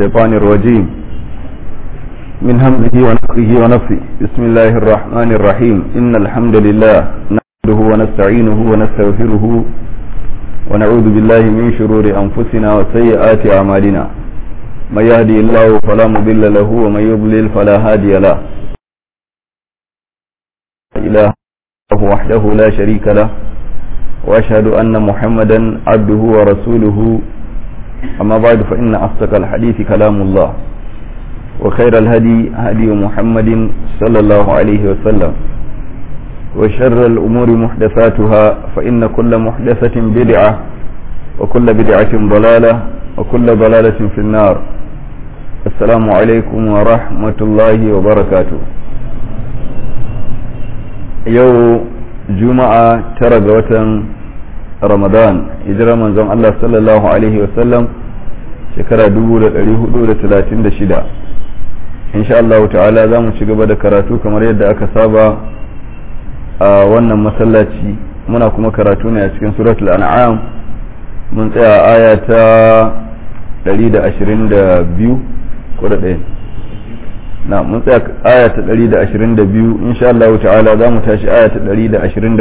الشيطان الرجيم من همزه ونفخه ونفخه بسم الله الرحمن الرحيم إن الحمد لله نحمده ونستعينه ونستغفره ونعوذ بالله من شرور أنفسنا وسيئات أعمالنا من يهدي الله فلا مضل له ومن يضلل فلا هادي له إله وحده لا شريك له وأشهد أن محمدا عبده ورسوله أما بعد فإن أصدق الحديث كلام الله وخير الهدي هدي محمد صلى الله عليه وسلم وشر الأمور محدثاتها فإن كل محدثة بدعة وكل بدعة ضلالة وكل ضلالة في النار السلام عليكم ورحمة الله وبركاته yau juma'a tara ga watan ramadan hijirar manzon Allah sallallahu alaihi wasallam shekara 1436 insha Allah ta'ala za mu ci gaba da karatu kamar yadda aka saba a wannan masallaci muna kuma karatu ne a cikin suratul an'am mun tsaya aya ta 122 ko da ɗaya na mun tsaya aya ta 122 insha Allah ta'ala za mu tashi aya ta 123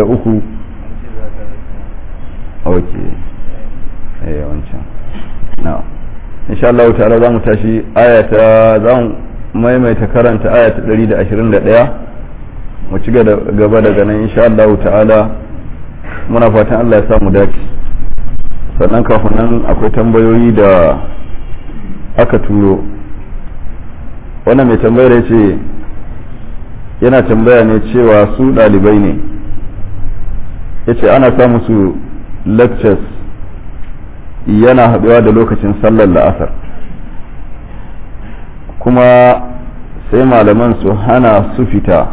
ok eh wancan na insha Allah ta'ala za mu tashi aya ta za mu maimaita karanta aya ta 121 mu ci gaba daga nan insha Allah ta'ala muna fatan Allah ya sa mu dace sannan kafin nan akwai tambayoyi da aka turo wannan mai tambayar ya ce yana tambaya ne cewa su ɗalibai ne ya ce ana samu su lectures yana haɗuwa da lokacin sallar la'asar kuma sai malaman su hana su fita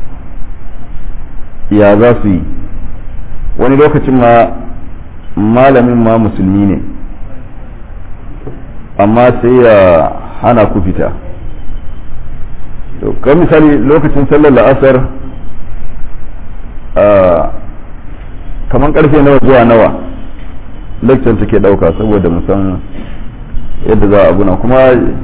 ya za su yi wani lokacin ma malamin ma musulmi ne amma sai ya hana ku fita kan misali lokacin sallar la'asar kamar karfe nawa zuwa nawa lecture take dauka saboda musan yadda za a abuna kuma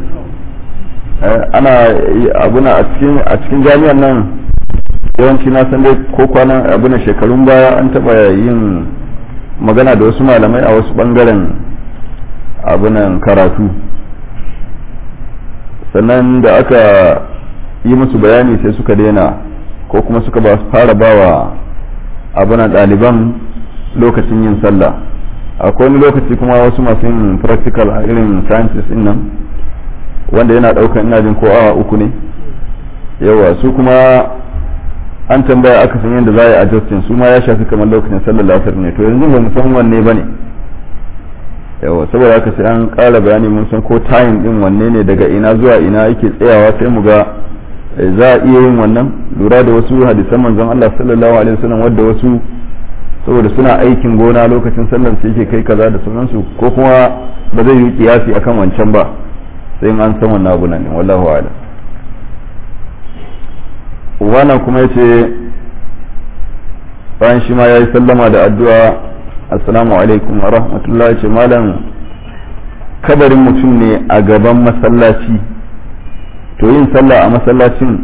ana abuna a cikin jami'an nan yawanci na san dai ko kwanan abuna shekarun baya an taba yin magana da wasu malamai a wasu bangaren abunan karatu sannan da aka yi musu bayani sai suka daina ko kuma suka ba fara bawa abunan ɗaliban lokacin yin sallah akwai wani lokaci kuma wasu masu yin practical a irin sciences din nan wanda yana ɗaukar ina jin ko awa uku ne yawa su kuma an tambaya aka san yadda za a yi adjusting su ma ya shafi kamar lokacin sallar lasar ne to yanzu ba mu san wanne ba ne yawa saboda haka sai an ƙara bayani mun san ko time din wanne ne daga ina zuwa ina yake tsayawa sai mu ga za a iya yin wannan lura da wasu hadisan manzon Allah sallallahu alaihi wasallam wadda wasu saboda suna aikin gona lokacin sallar su yake kai kaza da sunansu ko kuma ba zai yi kiyasi akan wancan ba sai an san wannan abu nan wallahu a'lam wannan kuma yace bayan shi ma yayi sallama da addu'a assalamu alaikum wa rahmatullahi ce malam kabarin mutum ne a gaban masallaci to yin sallah a masallacin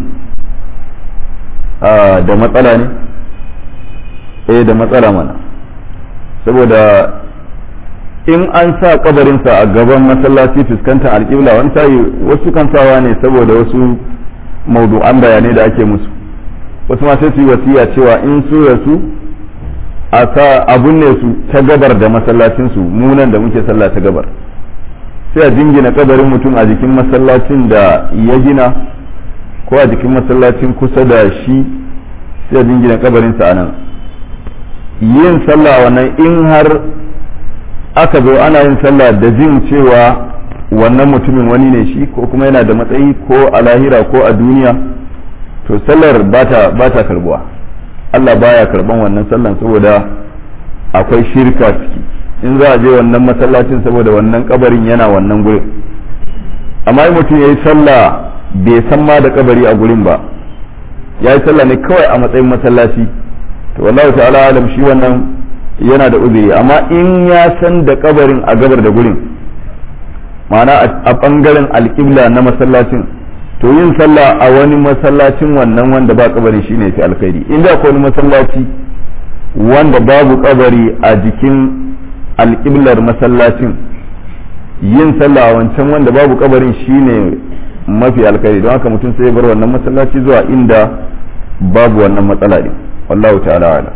da matsala ne eh da matsala mana saboda in an sa kabarinsa a gaban masallaci fuskantar alƙibla wani sayi wasu kan sawa ne saboda wasu maudu'an bayanai da ake musu wasu ma sai su yi wasiya cewa in su rasu a sa abun ne su ta gabar da masallacinsu munan da muke sallah ta gabar sai a jingina kabarin mutum a jikin masallacin da ya gina ko a jikin masallacin kusa da shi sai a jingina kabarinsa a nan yin sallah wannan in har aka zo ana yin sallah da jin cewa wannan mutumin wani ne shi ko kuma yana da matsayi ko a lahira ko a duniya to sallar ba ta karbuwa Allah baya karban wannan sallan saboda akwai shirka ciki in za a je wannan masallacin saboda wannan kabarin yana wannan gurin amma in mutum ya yi sallah bai san ma da kabari a gurin ba ya yi sallah ne kawai a matsayin masallaci to wallahu ta'ala alam shi wannan yana da uzuri amma in ya san da kabarin a gabar da gurin ma'ana a ɓangaren alƙibla na masallacin to yin sallah a wani masallacin wannan wanda ba kabari shine fi alkhairi inda akwai wani masallaci wanda babu kabari a jikin alƙiblar masallacin yin sallah a wancan wanda babu kabarin shine mafi alkhairi don haka mutum sai ya bar wannan masallaci zuwa inda babu wannan matsala ne wallahu ta'ala ala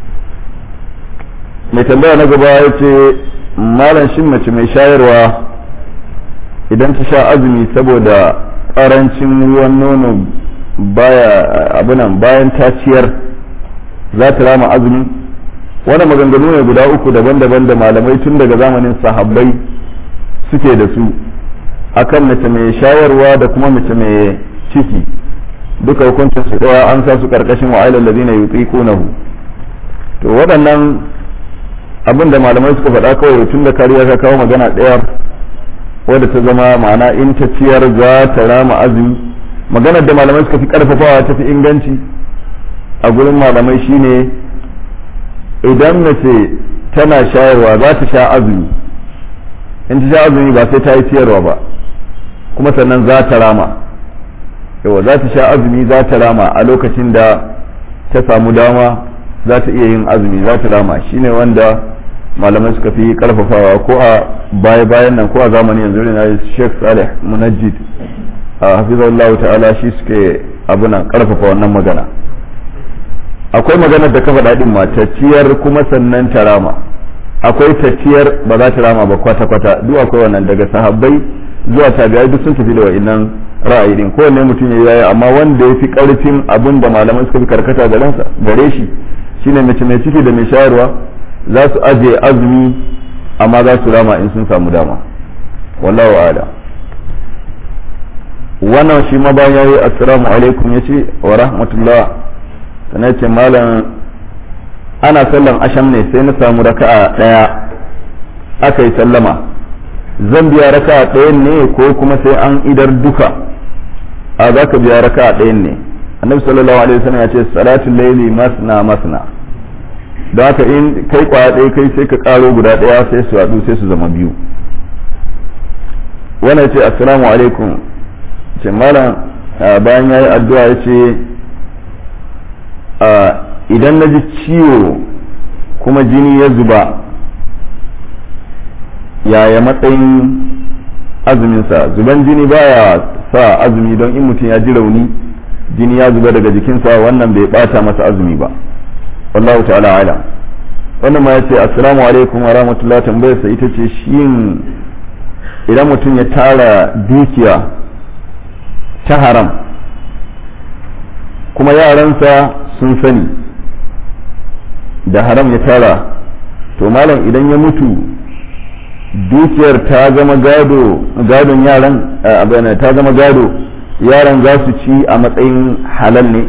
mai tambaya na gaba ya ce malam shin mace mai shayarwa idan ta sha azumi saboda karancin ruwan nono baya abunan bayan ta ciyar za ta rama azumi wani maganganu ne guda uku daban-daban da malamai tun daga zamanin sahabbai suke da su akan mace mai shayarwa da kuma mace mai ciki duka hukuncin su daya an sa su karkashin wa'ilal ladina yutiqunahu to waɗannan abin da malamai suka faɗa kawai tun da kariya ka kawo magana ɗaya wadda ta zama ma'ana in ta ciyar za ta rama azumi maganar da malamai suka fi karfafawa ta fi inganci a gurin malamai shine idan mace tana shayarwa za ta sha azumi in ta sha azumi ba sai ta yi ciyarwa ba kuma sannan za ta rama yawa za ta sha azumi za ta rama a lokacin da ta samu dama za ta iya yin azumi za ta rama shine wanda malamai suka fi karfafawa ko a baya bayan nan ko a zamani yanzu ne Sheikh Saleh Munajjid a hafizallahu ta'ala shi suke abuna karfafa wannan magana akwai maganar da ka faɗa din ma ciyar kuma sannan ta rama akwai tafiyar ba za ta rama ba kwata-kwata duk akwai wannan daga sahabbai zuwa tabi'ai duk sun tafi da wa'innan ra'ayi din kowanne mutum ya yi amma wanda ya fi karfin abin da malaman suka fi karkata gare shi shine mace mai ciki da mai shayarwa za su ajiye azumi amma za su rama in sun samu dama wallahu ala wannan shi ma bayan yayi assalamu alaikum yace wa rahmatullah sanai ce malam ana sallan asham ne sai na samu raka'a daya aka yi sallama zan biya raka'a ɗayan ne ko kuma sai an idar duka a za ka biya raka'a ɗayan ne annabi sallallahu alaihi wasallam ya ce salatul layli masna masna da haka in kai kwaya ɗaya kai sai ka karo guda ɗaya sai su haɗu sai su zama biyu wannan ce assalamu alaikum ce malam bayan yayi addu'a ya ce idan na ji ciwo kuma jini ya zuba yaya matsayin azuminsa zuban jini baya sa azumi don in mutum ya ji rauni jini ya zuba daga jikinsa wannan bai bata masa azumi ba wallahu ta'ala ala wannan ma yace assalamu alaikum wa rahmatullahi tambayarsa ita ce shin idan mutum ya tara dukiya ta haram kuma yaransa sun sani da haram ya tara to malam idan ya mutu dukiyar ta zama gado gadon yaran abin ta zama gado yaran za su ci a matsayin halal ne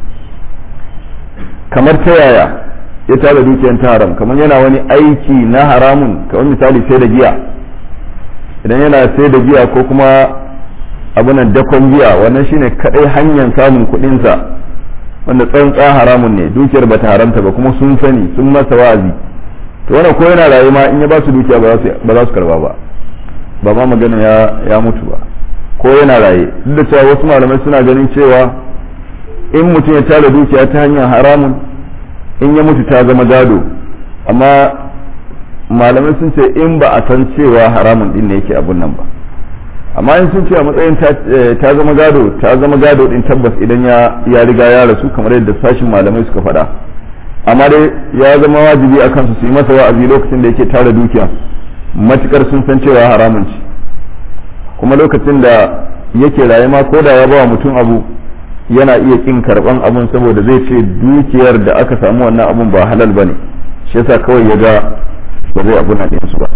kamar ta yaya ya tara dukiyar ta haram kamar yana wani aiki na haramun kamar misali sai da giya idan yana sai da giya ko kuma abunan dakon giya wannan shine kadai hanyar samun kuɗinsa wanda tsantsa haramun ne dukiyar bata haramta ba kuma sun sani sun masa wa'azi to wannan ko yana rayu ma in ya ba su dukiya ba za su karba ba ba ma magana ya ya mutu ba ko yana raye duk da cewa wasu malamai suna ganin cewa in mutum ya tara dukiya ta hanyar haramun in ya mutu ta zama gado amma malamai sun ce in ba a san cewa haramun din ne yake abun nan ba amma in sun ce a matsayin ta zama gado ta zama gado din tabbas idan ya riga ya rasu kamar yadda sashin malamai suka faɗa amma dai ya zama wajibi a kansu su yi masa wa'azi lokacin da yake tara dukiya matukar sun san cewa haramun ci kuma lokacin da yake raye ma ko da ya bawa mutum abu yana iya kin karban abun saboda zai ce dukiyar da aka samu wannan abun ba halal bane shi yasa kawai ya ga ba zai abu na su ba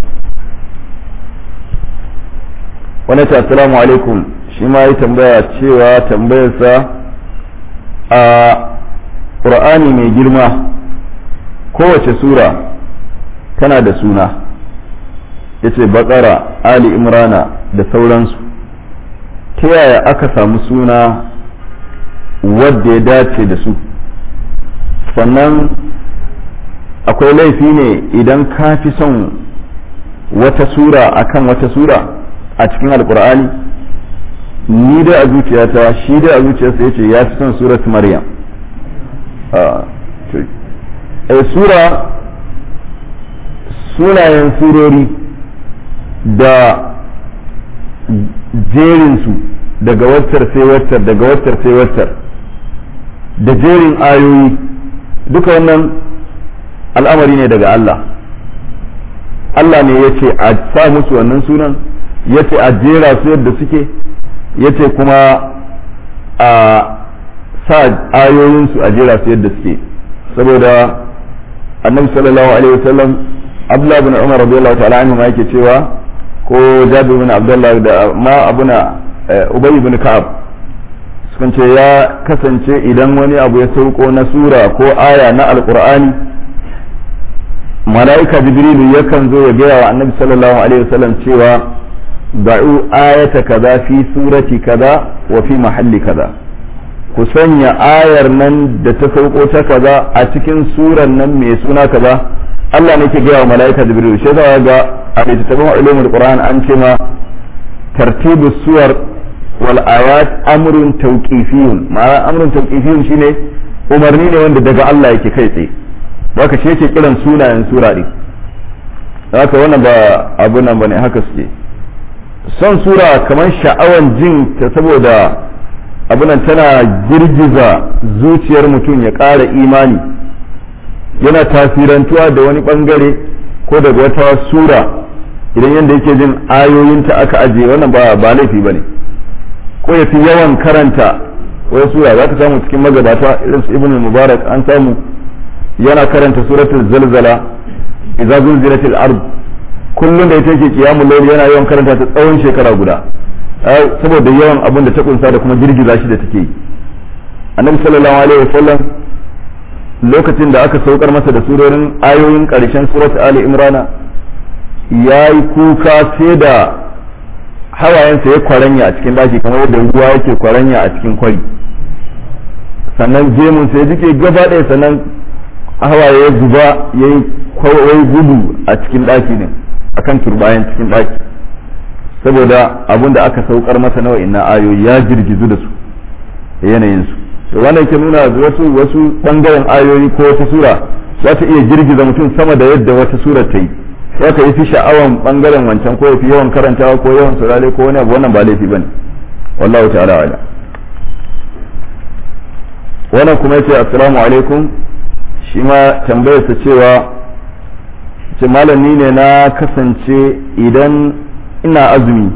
wani ta assalamu alaikum shi ma yi tambaya cewa tambayarsa a ƙur'ani mai girma kowace sura tana da suna ya ce baƙara ali imrana da sauransu ta yaya aka samu suna wadda ya dace da su sannan akwai laifi ne idan ka fi son wata sura akan wata sura a cikin alkur'ani ni dai a zuciyata shi dai a zuciyarsa yace ya fi son surat maryam a sura sunayen surori da jerinsu daga waccar sai waccar daga waccar sai waccar da jerin ayoyi duka wannan al'amari ne daga Allah Allah ne ya ce a sa musu wannan sunan ya ce a jera su yadda suke ya ce kuma a sa ayoyinsu a jera su yadda suke saboda annabi sallallahu alaihi wasallam abdullahi bin umar radiyallahu ta'ala anhu ma yake cewa ko jabir bin abdullah da ma abuna ubay bin ka'ab sukan ce ya kasance idan wani abu ya sauko na sura ko aya na alqur'ani mala'ika jibrilu yakan zo ya gaya wa annabi sallallahu alaihi wasallam cewa da'u ayata kaza fi surati kaza wa fi mahalli kaza ku sanya ayar nan da ta sauko ta kaza a cikin suran nan mai suna kaza Allah ne ke gaya wa mala'ika jibril shi za ga a littattafan ulumul qur'an an ce ma tartibus suwar wal ayat amrun tawqifiyun ma'ana amrun tawqifiyun shine umarni ne wanda daga Allah yake kai tsaye haka shi yake kiran sunayen sura din haka wannan ba abu nan bane haka suke son sura kamar sha'awan jin ta saboda abunan tana girgiza zuciyar mutum ya ƙara imani yana tasirantuwa da wani ɓangare ko daga wata sura idan yadda yake jin ayoyinta aka ajiye wannan ba ba laifi ba ne ko ya fi yawan karanta wani sura za ka samu cikin magabata irin su ibn mubarak an samu yana karanta suratul zalzala idza zulzilatil ard kullum da ita yake kiyamul layl yana yawan karanta ta tsawon shekara guda saboda yawan abin da ta kunsa da kuma girgiza shi da take yi annabi sallallahu alaihi wasallam lokacin da aka saukar masa da surorin ayoyin karshen surat ali imrana ya yi kuka sai da hawayensa ya kwaranya a cikin daki kamar yadda ruwa yake kwaranya a cikin kwari sannan gemun sai jike gaba ɗaya sannan hawaye ya zuba ya yi gudu a cikin daki ne akan turbayan cikin daki saboda abin da aka saukar masa nawa inna ayoyi ya girgizu da su da yanayinsu to wannan ke nuna wasu wasu bangaren ayoyi ko wata sura za ta iya girgiza mutum sama da yadda wata sura ta yi za ka yi fi sha'awan bangaren wancan ko fi yawan karantawa ko yawan saurare ko wani abu wannan ba laifi bane wallahu ta'ala ala wannan kuma yace assalamu alaikum shi ma tambayarsa cewa ce malami ne na kasance idan ina azumi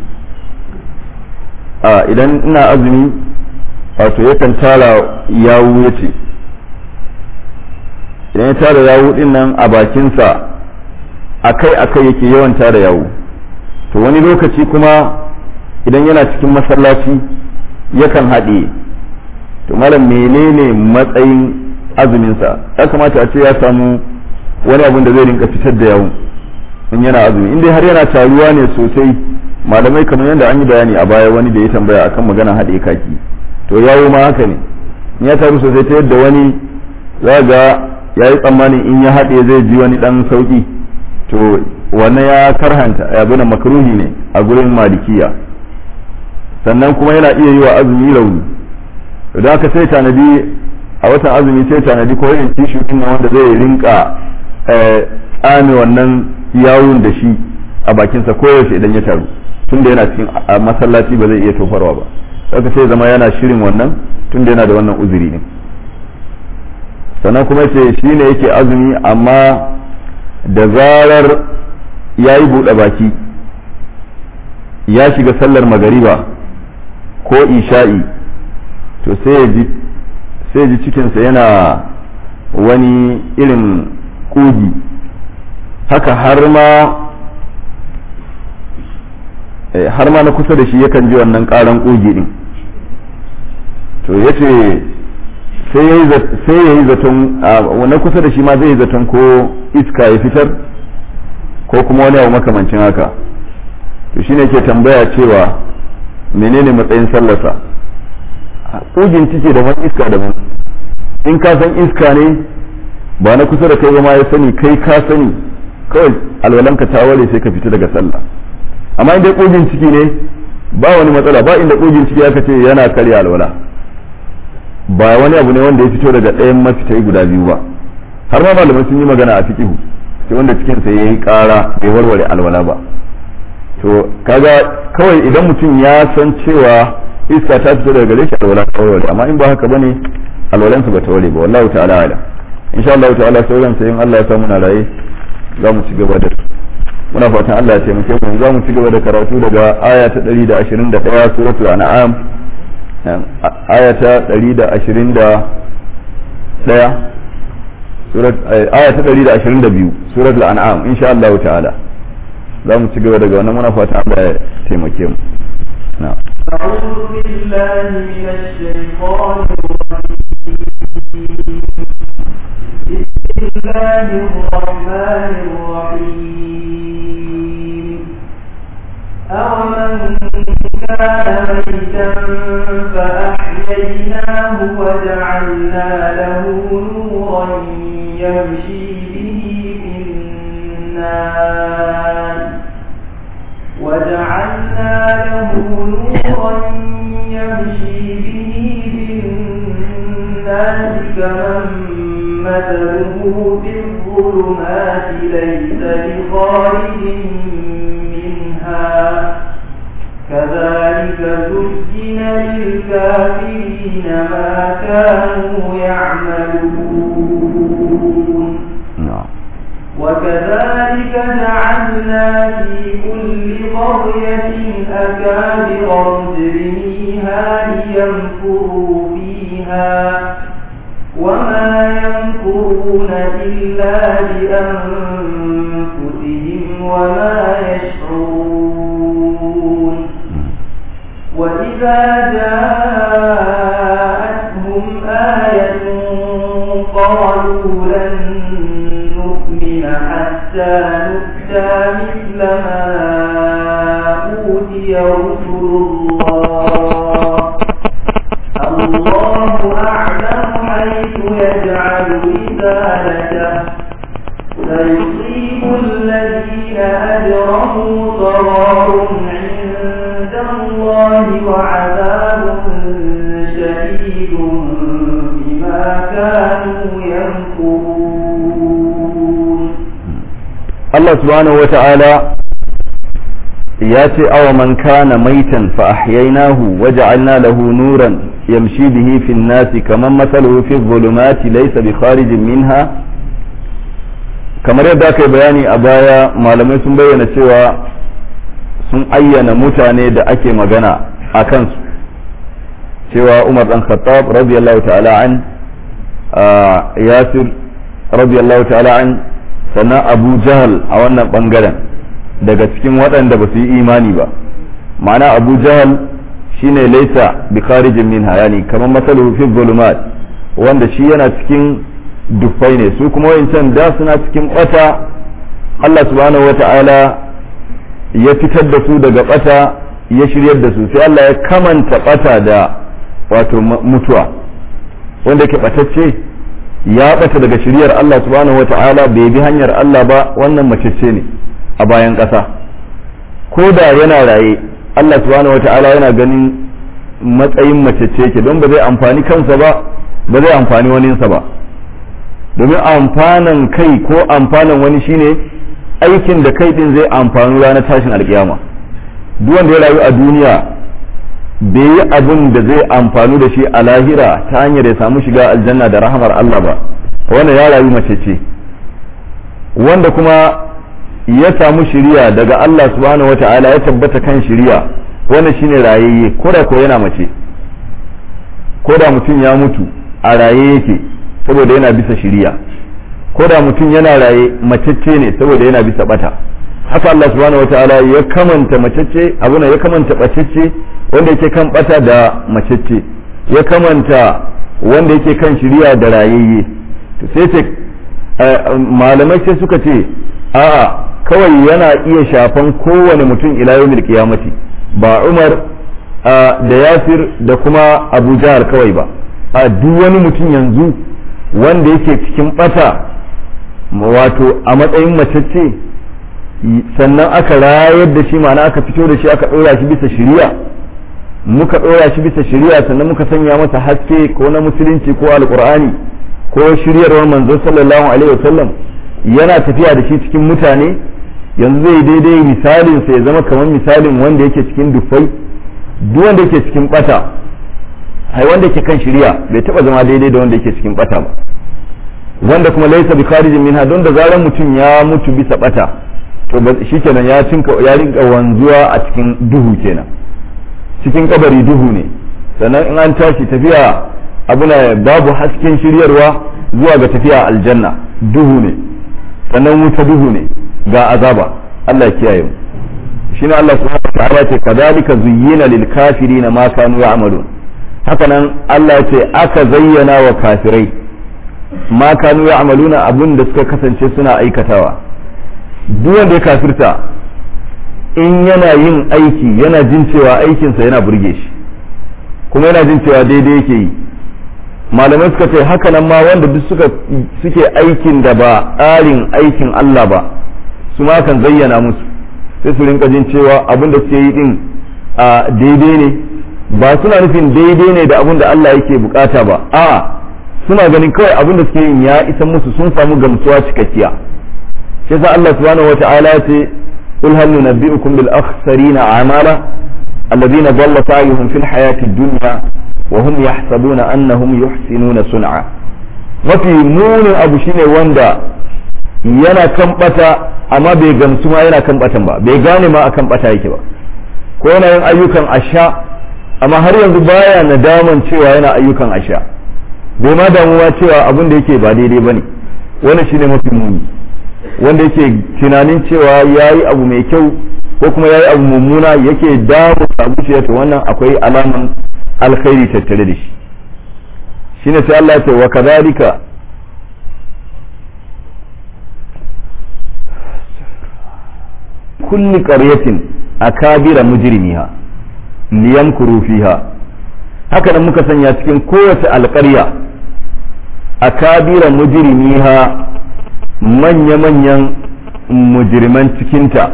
a idan ina azumi wato yakan tara yawu ya ce idan ya tara yawu din nan a bakinsa akai akai yake yawan tara yawu to wani lokaci kuma idan yana cikin masallaci yakan haɗe to malam menene matsayin azuminsa ya kamata a ce ya samu wani abun da zai rinka fitar da yawu in yana azumi in dai har yana taruwa ne sosai malamai kamar yadda an yi bayani a baya wani da ya tambaya akan magana haɗe kaki to yawo ma haka ne in ya taru sosai ta yadda wani za ga ya yi tsammanin in ya haɗe zai ji wani ɗan sauƙi to wannan ya karhanta ya bina makaruhi ne a gurin malikiya sannan kuma yana iya yi wa azumi rauni idan aka sai tanadi a watan azumi sai tanadi ko yin tishu ɗin wanda zai rinka tsame wannan yawun da shi a bakinsa koyaushe idan ya taru tun da yana cikin masallaci ba zai iya tofarwa ba saka sai zama yana shirin wannan tun da yana da wannan uzuri ne sannan kuma ce shi ne yake azumi amma da zarar ya yi buɗe baki ya shiga sallar magariba ko isha'i to sai ya ji cikinsa yana wani irin ƙugi haka har ma har ma na kusa da shi yakan ji wannan karan ƙugi din to ya ce sai ya yi zaton na kusa da shi ma zai yi zaton ko iska ya fitar ko kuma wani abu makamancin haka to shine ke tambaya cewa menene matsayin sallarsa ƙugin cike da wani iska daban in ka san iska ne ba na kusa da kai ba ma ya sani kai ka sani kawai alwalanka ta ware sai ka fita daga sallah amma inda kogin ciki ne ba wani matsala ba inda kogin ciki aka ce yana karya alwala ba wani abu ne wanda ya fito daga ɗayan mafitai guda biyu ba har ma malamai sun yi magana a fiqihu sai wanda cikin sa yayi ƙara bai warware alwala ba to kaga kawai idan mutum ya san cewa iska ta fito daga gare shi alwala ta warware amma in ba haka bane alwalansa ba ta warware ba wallahu ta'ala ala insha Allah ta'ala sauran sai in Allah ya sa muna raye za mu ci gaba da muna fatan Allah ya taimake mu za mu ci gaba da karatu daga aya ta 121 suratul an'am aya ta 121 surat aya ta 122 suratul an'am insha Allah ta'ala za mu ci gaba daga wannan muna fatan Allah ya taimake mu na'am أعوذ بالله من الشيطان الرجيم بسم الله الرحمن الرحيم أومن كان ميتا فأحييناه وجعلنا له نورا يمشي به في الناس وجعلنا له نورا يمشي به في الناس كمن مثله في الظلمات ليس بخارج منها كذلك زين للكافرين ما كانوا يعملون وكذلك جعلنا في كل قرية أكابر مجرميها ليمكروا فيها وما يمكرون إلا بأنفسهم وما يشعرون وإذا جاءتهم آية قالوا لن نؤمن حتى نؤتى مثل ما أوتي رسل الله الله أعلم حيث يجعل رسالته سيصيب الذين أجرموا صغار عند الله وعذاب شديد بما كانوا يمكرون Allah subhanahu wata'ala ya ce awa man kana maitan fa ahyaynahu wa ja'alna lahu nuran yamshi bihi fi nasi kaman masaluhu fi dhulumati laysa bi kharijin minha kamar yadda aka yi bayani a baya malamai sun bayyana cewa sun ayyana mutane da ake magana a kansu cewa Umar dan Khattab radiyallahu ta'ala an Yasir radiyallahu ta'ala an sannan abu jahal a wannan bangaren daga cikin waɗanda ba su yi imani ba ma'ana abu jahal shine laisa bi kharijin minha yani kamar masaluhu fi zulumat wanda shi yana cikin dufai ne su kuma wayancan da suna cikin bata Allah subhanahu wata'ala ya fitar da su daga bata ya shiryar da su sai Allah ya kamanta bata da wato mutuwa wanda ke batacce ya bata daga shiriyar Allah subhanahu wata'ala bai bi hanyar Allah ba wannan macece ne a bayan ƙasa ko da yana raye Allah subhanahu wata'ala yana ganin matsayin macece ke don ba zai amfani kansa ba ba zai amfani waninsa ba domin amfanan kai ko amfanan wani shine aikin da kai din zai amfani ranar tashin alkiyama duk wanda ya rayu a duniya bai yi abin da zai amfanu da shi a lahira ta hanyar ya samu shiga aljanna da rahamar Allah ba wanda ya rayu mace ce wanda kuma ya samu shiriya daga Allah subhanahu wata'ala ya tabbata kan shiriya wannan shine rayayye ko da ko yana mace ko da mutum ya mutu a raye yake saboda yana bisa shiriya ko da mutum yana raye macece ne saboda yana bisa bata haka Allah subhanahu wata'ala ya kamanta macece abu ya kamanta bacece wanda yake kan bata da macece ya kamanta wanda yake kan shiriya da rayayye to sai ce malamai sai suka ce a'a kawai yana iya shafan kowane mutum ila yawmil qiyamati ba Umar da Yasir da kuma Abu Jahal kawai ba a duk wani mutum yanzu wanda yake cikin bata wato a matsayin macece sannan aka rayar da shi ma'ana aka fito da shi aka ɗora shi bisa shari'a muka ɗora shi bisa shari'a sannan muka sanya masa haske ko na musulunci ko alƙur'ani ko shiryarwar manzo sallallahu alaihi wasallam yana tafiya da shi cikin mutane yanzu zai daidai misalin sa ya zama kamar misalin wanda yake cikin dufai duk wanda yake cikin bata ai wanda yake kan shari'a bai taba zama daidai da wanda yake cikin bata ba wanda kuma laisa bi kharijin minha don da zaran mutum ya mutu bisa bata to shikenan ya cinka ya rinka wanzuwa a cikin duhu kenan cikin kabari duhu ne sannan in an tashi tafiya abuna babu hasken shiryarwa zuwa ga tafiya aljanna duhu ne sannan wuta duhu ne ga azaba Allah ya kiyaye mu shine Allah subhanahu wa ta'ala ce kadhalika zuyyina lil kafirina ma kanu ya'malun hakanan Allah ce aka zayyana wa kafirai ma kanu ya'maluna abun da suka kasance suna aikatawa duk wanda ya kafirta in yana yin aiki yana jin cewa aikinsa yana burge shi kuma yana jin cewa daidai yake yi malamai suka ce haka nan ma wanda duk suka suke aikin da ba tsarin aikin Allah ba su ma kan zayyana musu sai su rinka jin cewa abin da suke yi din a daidai ne ba suna nufin daidai ne da abin da Allah yake bukata ba a suna ganin kawai abin da suke yin ya isa musu sun samu gamsuwa cikakkiya shi yasa Allah subhanahu wata'ala ya ce قل هل ننبئكم بالأخسرين أعمالا الذين ضل سعيهم في الحياة الدنيا وهم يحسبون أنهم يحسنون صنعا mafi munin abu shine wanda yana kan bata amma bai gamsu ma yana kan batan ba bai gane ma akan bata yake ba ko yana yin ayyukan asha amma har yanzu baya nadaman cewa yana ayyukan asha bai ma damuwa cewa abin da yake ba daidai bane wannan shine mafi muni wanda yake tunanin cewa ya yi abu mai kyau ko kuma ya yi abu mummuna yake damu a zuciya to wannan akwai alaman alkhairi tattare da shi shine sai Allah ya ce wa kadhalika kulli qaryatin akabira mujrimiha liyamkuru fiha haka nan muka sanya cikin kowace alƙarya akabira mujrimiha manya-manyan mujirman cikinta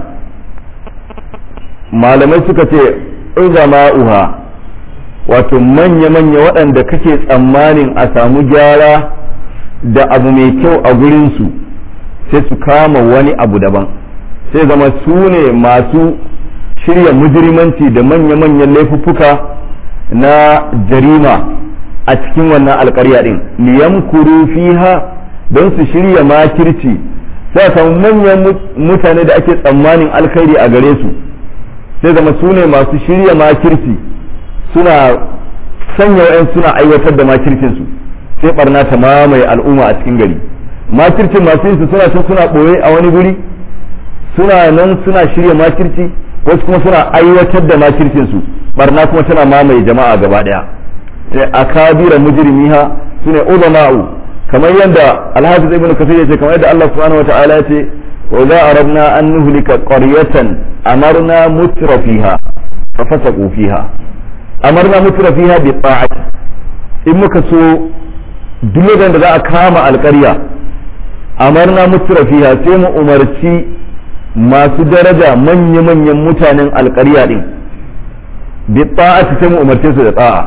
malamai suka ce uzama'uha wato manya-manya waɗanda kake tsammanin a samu gyara da abu mai kyau a gurinsu sai su kama wani abu daban sai zama su ne masu shirya mujirimanci da manya-manyan laifuffuka na jarima a cikin wannan alkarya ɗin liyamkuru fiha don su shirya makirci sai samu manyan mutane da ake tsammanin alkhairi a gare su sai zama su ne masu shirya makirci suna sanya wa'yan suna aiwatar da makircinsu sai barna ta mamaye al'umma a cikin gari makircin masu yin su suna can suna ɓoye a wani guri suna nan suna shirya makirci wasu kuma suna aiwatar da makircinsu barna kuma tana mamaye jama'a gaba ɗaya sai akabira mujrimiha sune ulama'u kamar yadda alhafiz ibn kasir yace kamar yadda Allah subhanahu wa ta'ala yace wa idza aradna an nuhlika qaryatan amarna mutrafiha fa fasaqu fiha amarna mutrafiha bi ta'ati in muka so duk da za a kama alƙarya amarna mutrafiha sai mu umarci masu daraja manya-manyan mutanen alƙarya din bi ta'ati sai mu umarce su da ta'a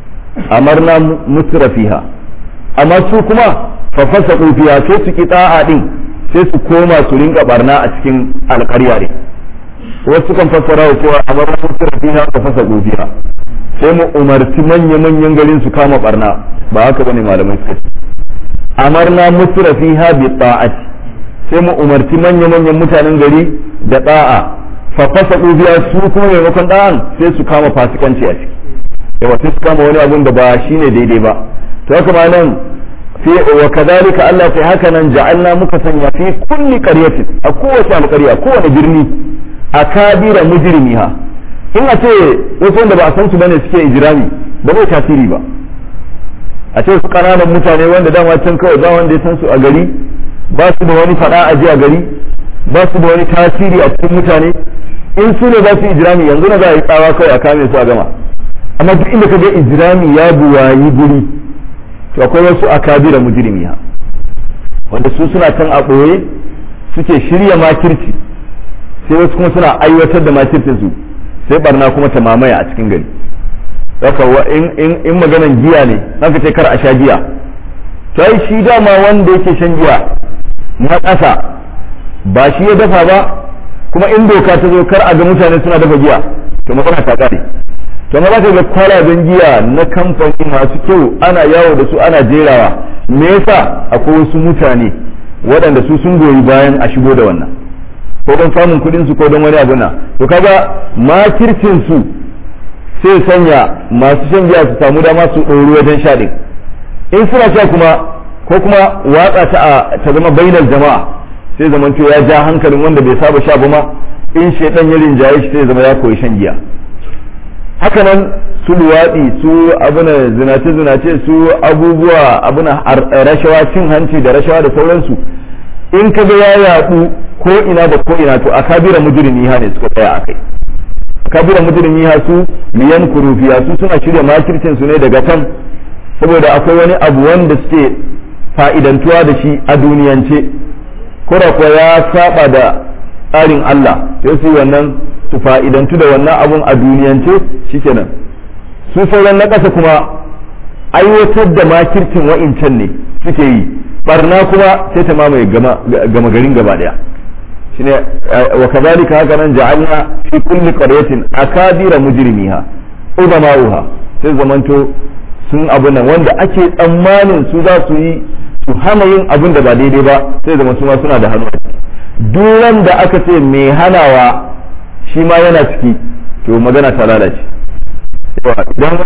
amarna mutrafiha amma su kuma fafasa kufiya sai su ki ta'a din sai su koma su rinka barna a cikin alƙarya ne wasu kan fassara wa cewa a bar mutum fiha ka fasa kufiya sai mu umarci manya-manyan garin su kama barna ba haka bane malamai suka ce amarna mutura fiha bi ta'ati sai mu umarci manya-manyan mutanen gari da da'a fa fasa kufiya su kuma maimakon da'an sai su kama fasikanci a ciki yawa sai su kama wani abun da ba shine daidai ba to haka ma nan fi wa kadhalika Allah sai haka nan ja'alna muka sanya fi kulli qaryatin a kowace alƙarya kowane birni akabira mujrimiha in a ce wasu wanda ba a san su bane suke ijrami ba zai tasiri ba a ce su kananan mutane wanda dama can kawai ba wanda ya san su a gari ba su da wani fada a ji a gari ba su da wani tasiri a cikin mutane in su ne za su ijrami yanzu na za a yi tsawa kawai a kame su a gama amma duk inda ka ga ijrami ya buwayi guri to akwai wasu akabira mujrimiya wanda su suna kan a ɓoye suke shirya makirci sai wasu kuma suna aiwatar da makircin su sai barna kuma ta mamaya a cikin gari haka in maganan giya ne haka ce kar a sha giya to ai shi dama wanda yake shan giya na ƙasa ba shi ya dafa ba kuma in doka ta zo kar a ga mutane suna dafa giya to matsala ta kare to ma za ka ga kwalaben giya na kamfani masu kyau ana yawo da su ana jerawa me yasa akwai wasu mutane waɗanda su sun goyi bayan a shigo da wannan ko don samun kuɗin su ko don wani abu na to kaga makircin su sai sanya masu shan giya su samu dama su ɗori wajen sha ɗin in suna sha kuma ko kuma watsa ta ta zama bainar jama'a sai zamanto ya ja hankalin wanda bai saba sha ba ma in shaitan ya rinjaye shi sai zama ya koyi shan giya haka nan su luwaɗi su abuna zinace zinace su abubuwa abuna rashawa cin hanci da rashawa da sauransu in ka ga ya yaɗu ko ina da ko ina to a kabira mujrimi ha ne suka tsaya akai kabira mujrimi ha su liyan kurufiya su suna shirya makircin su ne daga kan saboda akwai wani abu wanda suke fa'idantuwa da shi a duniyance kura kuwa ya saba da tsarin Allah sai su wannan su fa'idantu da wannan abun a duniyance shikenan su sauran na ƙasa kuma aiwatar da makircin wa'incan ne suke yi barna kuma sai ta mamaye gama garin gaba daya shine wa kadhalika haka nan ja'alna fi kulli qaryatin akabira mujrimiha udama'uha sai zamanto sun abu nan wanda ake tsammanin su za su yi su hana yin abin da ba daidai ba sai zama su ma suna da hannu duran da aka ce mai hanawa shi ma yana ciki to magana ta lalace idan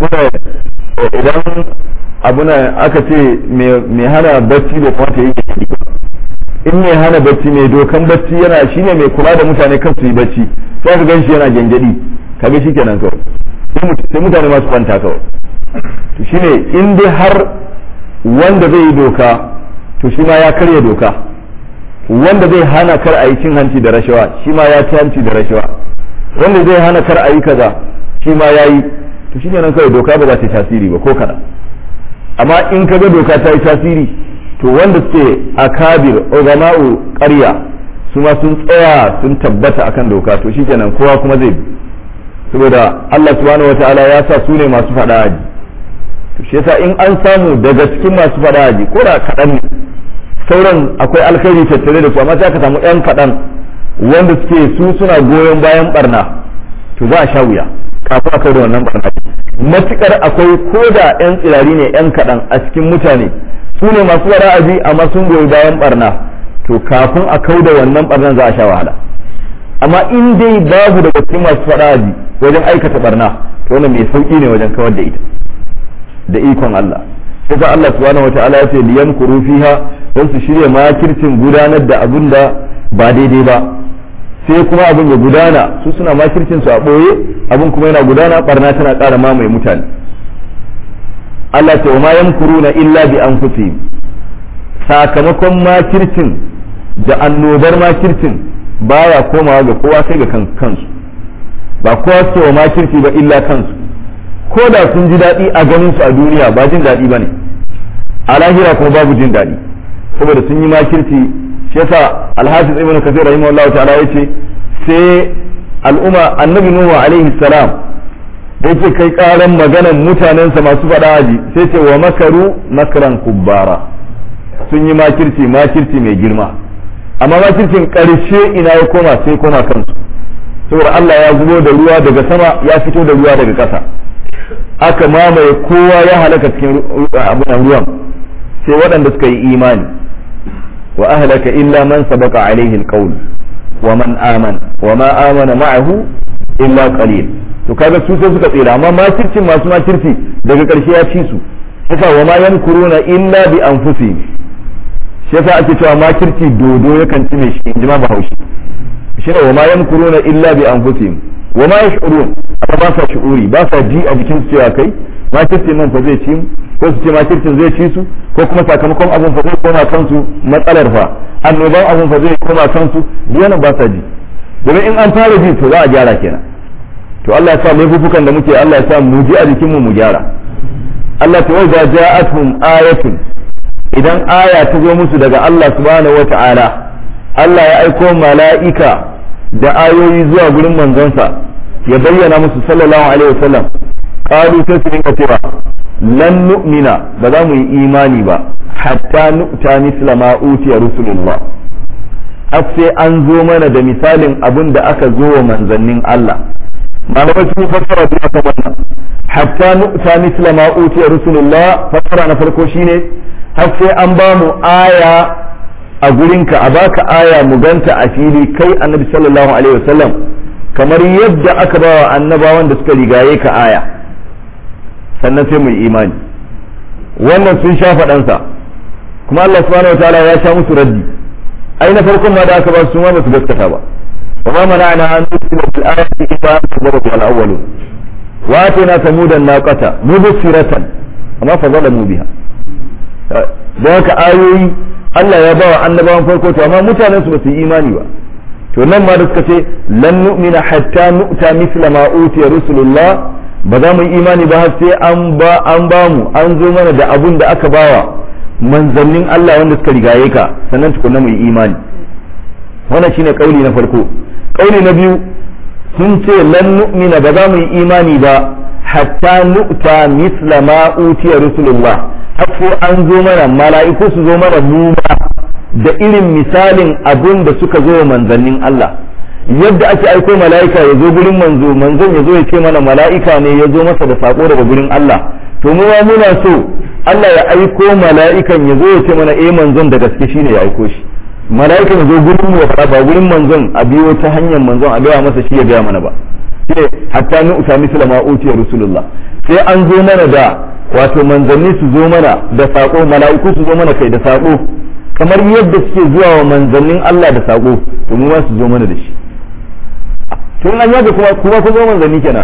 idan abuna aka ce mai hana bacci da kuma ta yi in mai hana bacci mai dokan bacci yana shine mai kula da mutane kan su yi bacci sai ka gan shi yana gyangyaɗi kaga shi kenan kawai sai mutane masu kwanta kawai to shine in dai har wanda zai yi doka to shi ma ya karya doka wanda zai hana kar a yi cin hanci da rashawa shi ma ya ci hanci da rashawa wanda zai hana kar a yi kaza shi ma ya yi to shi nan kawai doka ba za ta yi tasiri ba ko kada amma in ka ga doka ta yi tasiri to wanda suke akabir ugama'u ƙarya su ma sun tsaya sun tabbata akan doka to shi kenan kowa kuma zai bi saboda Allah subhanahu wataala ya sa su ne masu faɗa aji to shi yasa in an samu daga cikin masu faɗa aji ko da kaɗan ne sauran akwai alkhairi tattare da su amma sai ka samu yan kaɗan wanda suke su suna goyon bayan barna to za a sha wuya kafin a kai da wannan barna matukar akwai ko da yan tsirari ne yan kaɗan a cikin mutane su ne masu ra'ayi amma sun goyi bayan barna to kafin a kau da wannan barnan za a sha wahala amma in dai babu daga cikin masu ra'ayi wajen aikata barna to wannan mai sauki ne wajen kawar da ita da ikon Allah sai Allah subhanahu wataala ya ce liyan kuru fiha don su shirya makircin gudanar da abin da ba daidai ba sai kuma abin ya gudana su suna makircin su a ɓoye abin kuma yana gudana barna tana ƙara mamaye mutane Allah ce wa ma yamkuruna illa bi anfusihim sakamakon makircin da annobar makircin baya komawa ga kowa sai ga kansu ba kowa ce wa makirci ba illa kansu ko da sun ji daɗi a ganin su a duniya ba jin daɗi ba ne a lahira kuma babu jin daɗi saboda sun yi makirci shi yasa alhafiz ibn kathir rahimahullahu ta'ala yace sai al'umma annabi nuhu alaihi salam da yake kai karan maganan mutanensa masu faɗa aji sai ce wa makaru makran kubbara sun yi makirci makirci mai girma amma makircin ƙarshe ina ya koma sai koma kansu saboda Allah ya zubo da ruwa daga sama ya fito da ruwa daga ƙasa aka mamaye kowa ya halaka cikin abunan ruwan sai waɗanda suka yi imani wa ahlaka illa man sabaqa alaihi alqawl wa man amana wa ma amana ma'ahu illa qalil to kaga su sai suka tsira amma makircin masu makirci daga ƙarshe ya ci su yasa wa ma yankuruna illa bi anfusihim shi yasa ake cewa makirci dodo yakan ci mai shi in ji ma bahaushe shi ne wa ma yankuruna illa bi anfusihim wa ma yash'urun amma ba sa shu'uri ba sa ji a jikin su cewa kai makircin nan fa zai ci ko su ce makircin zai ci su ko kuma sakamakon abun fa zai koma kansu matsalar fa annoban abun fa zai koma kansu duk ba sa ji domin in an fara ji to za a gyara kenan to Allah ya sa laifukan da muke Allah ya sa mu ji a jikin mu mu gyara Allah ta wai ja'atuhum ayatun idan aya ta zo musu daga Allah subhanahu wata'ala Allah ya aiko mala'ika da ayoyi zuwa gurin manzonsa ya bayyana musu sallallahu alaihi wasallam qalu sai su rinka cewa lan nu'mina ba za mu yi imani ba hatta nu'ta misla ma utiya rusulullah har sai an zo mana da misalin abin da aka zo wa manzannin Allah malamai sun fassara da aka wannan hatta nu'ta misla ma utiya rusulullah fassara na farko shine har sai an ba mu aya a gurinka a baka aya mu ganta a fili kai annabi sallallahu alaihi wasallam kamar yadda aka ba wa annabawan da suka rigaye ka aya sannan sai mu yi imani wannan sun sha faɗansa kuma Allah subhanahu wataala ya sha musu raddi ai na farkon ma da aka ba su ma ba su gaskata ba wa ma mana'ana an nusila bil ayati illa an tadabbaru al awwalun wa atana samudan naqata mubsiratan amma fa zalamu biha da haka ayoyi Allah ya bawa annabawan farko to amma mutanen su ba su yi imani ba to nan ma da suka ce lan nu'mina hatta nu'ta misla ma utiya rusulullah ba za mu yi imani ba har sai an ba an ba mu an zo mana da abun da aka bawa manzannin Allah wanda suka rigaye ka sannan tukunna mu yi imani wannan shine kauli na farko kauli na biyu sun ce lan nu'mina ba za mu yi imani ba hatta nu'ta misla ma utiya rusulullah har sai an zo mana mala'iku su zo mana mu da irin misalin abun da suka zo manzannin Allah yadda ake aiko mala'ika ya zo gurin manzo manzon ya zo ya ce mana mala'ika ne ya zo masa da sako daga gurin Allah to mu ma muna so Allah ya aiko mala'ikan ya zo ya ce mana eh manzon da gaske shine ya aiko shi mala'ikan ya zo gurin mu ya ba gurin manzon a biyo ta hanyar manzon a gaya masa shi ya gaya mana ba sai hatta ni uta misla ma utiya rasulullah sai an zo mana da wato manzanni su zo mana da sako mala'iku su zo mana kai da sako kamar yadda suke zuwa wa manzannin Allah da sako to mu ma su zo mana da shi tun an yaga kuma kuma ku zo manzanni kenan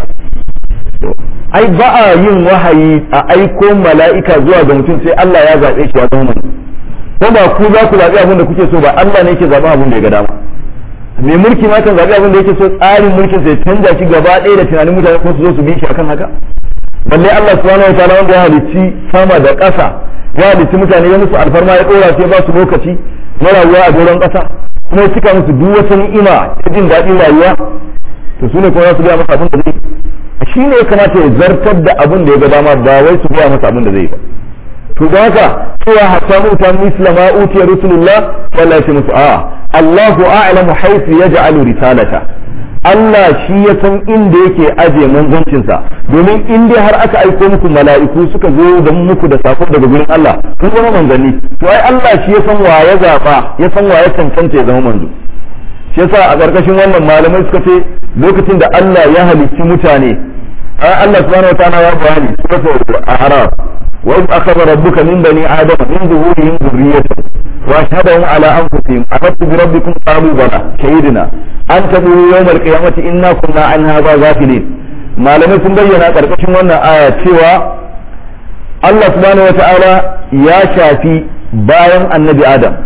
ai ba a yin wahayi a aiko mala'ika zuwa ga mutum sai Allah ya zaɓe shi ya zama manzo ko ba ku za ku zaɓi abin da kuke so ba Allah ne yake zaɓen abin da ya ga dama mai mulki ma kan zaɓi abin da yake so tsarin mulkin sai canza shi gaba ɗaya da tunanin mutane ko su zo su bi shi akan haka balle Allah subhanahu wa ta'ala wanda ya halicci sama da ƙasa ya halicci mutane ya musu alfarma ya ɗora sai ba su lokaci na rayuwa a doron ƙasa kuma ya cika musu duk wata ni'ima ta jin daɗin rayuwa to su ne kuma za su gaya masa abin da zai shi ne ya kamata ya zartar da abin da ya ga dama ba wai su gaya masa abin da zai ba to da haka cewa hatta muta misla ma utiya rusulullah wallahi ce musu a Allahu a'lamu haythu yaj'alu risalata Allah shi ya san inda yake aje manzancinsa domin in dai har aka aiko muku mala'iku suka zo da muku da sako daga gurin Allah kun zama manzanni to ai Allah shi ya san wa ya zaba ya san wa ya cancanta ya zama manzo shi yasa a ƙarƙashin wannan malamai suka ce lokacin da Allah ya halicci mutane Allah subhanahu wa ta'ala ya bayani suratul a'raf wa in akhadha rabbuka min bani adama min zuhurihim dhurriyyatahum wa ashhadahum ala anfusihim afattu bi rabbikum qalu bala shahidna an taqulu yawm al-qiyamati inna kunna an hadha ghafilin malamai sun bayyana ƙarƙashin wannan aya cewa Allah subhanahu wa ta'ala ya shafi bayan annabi Adam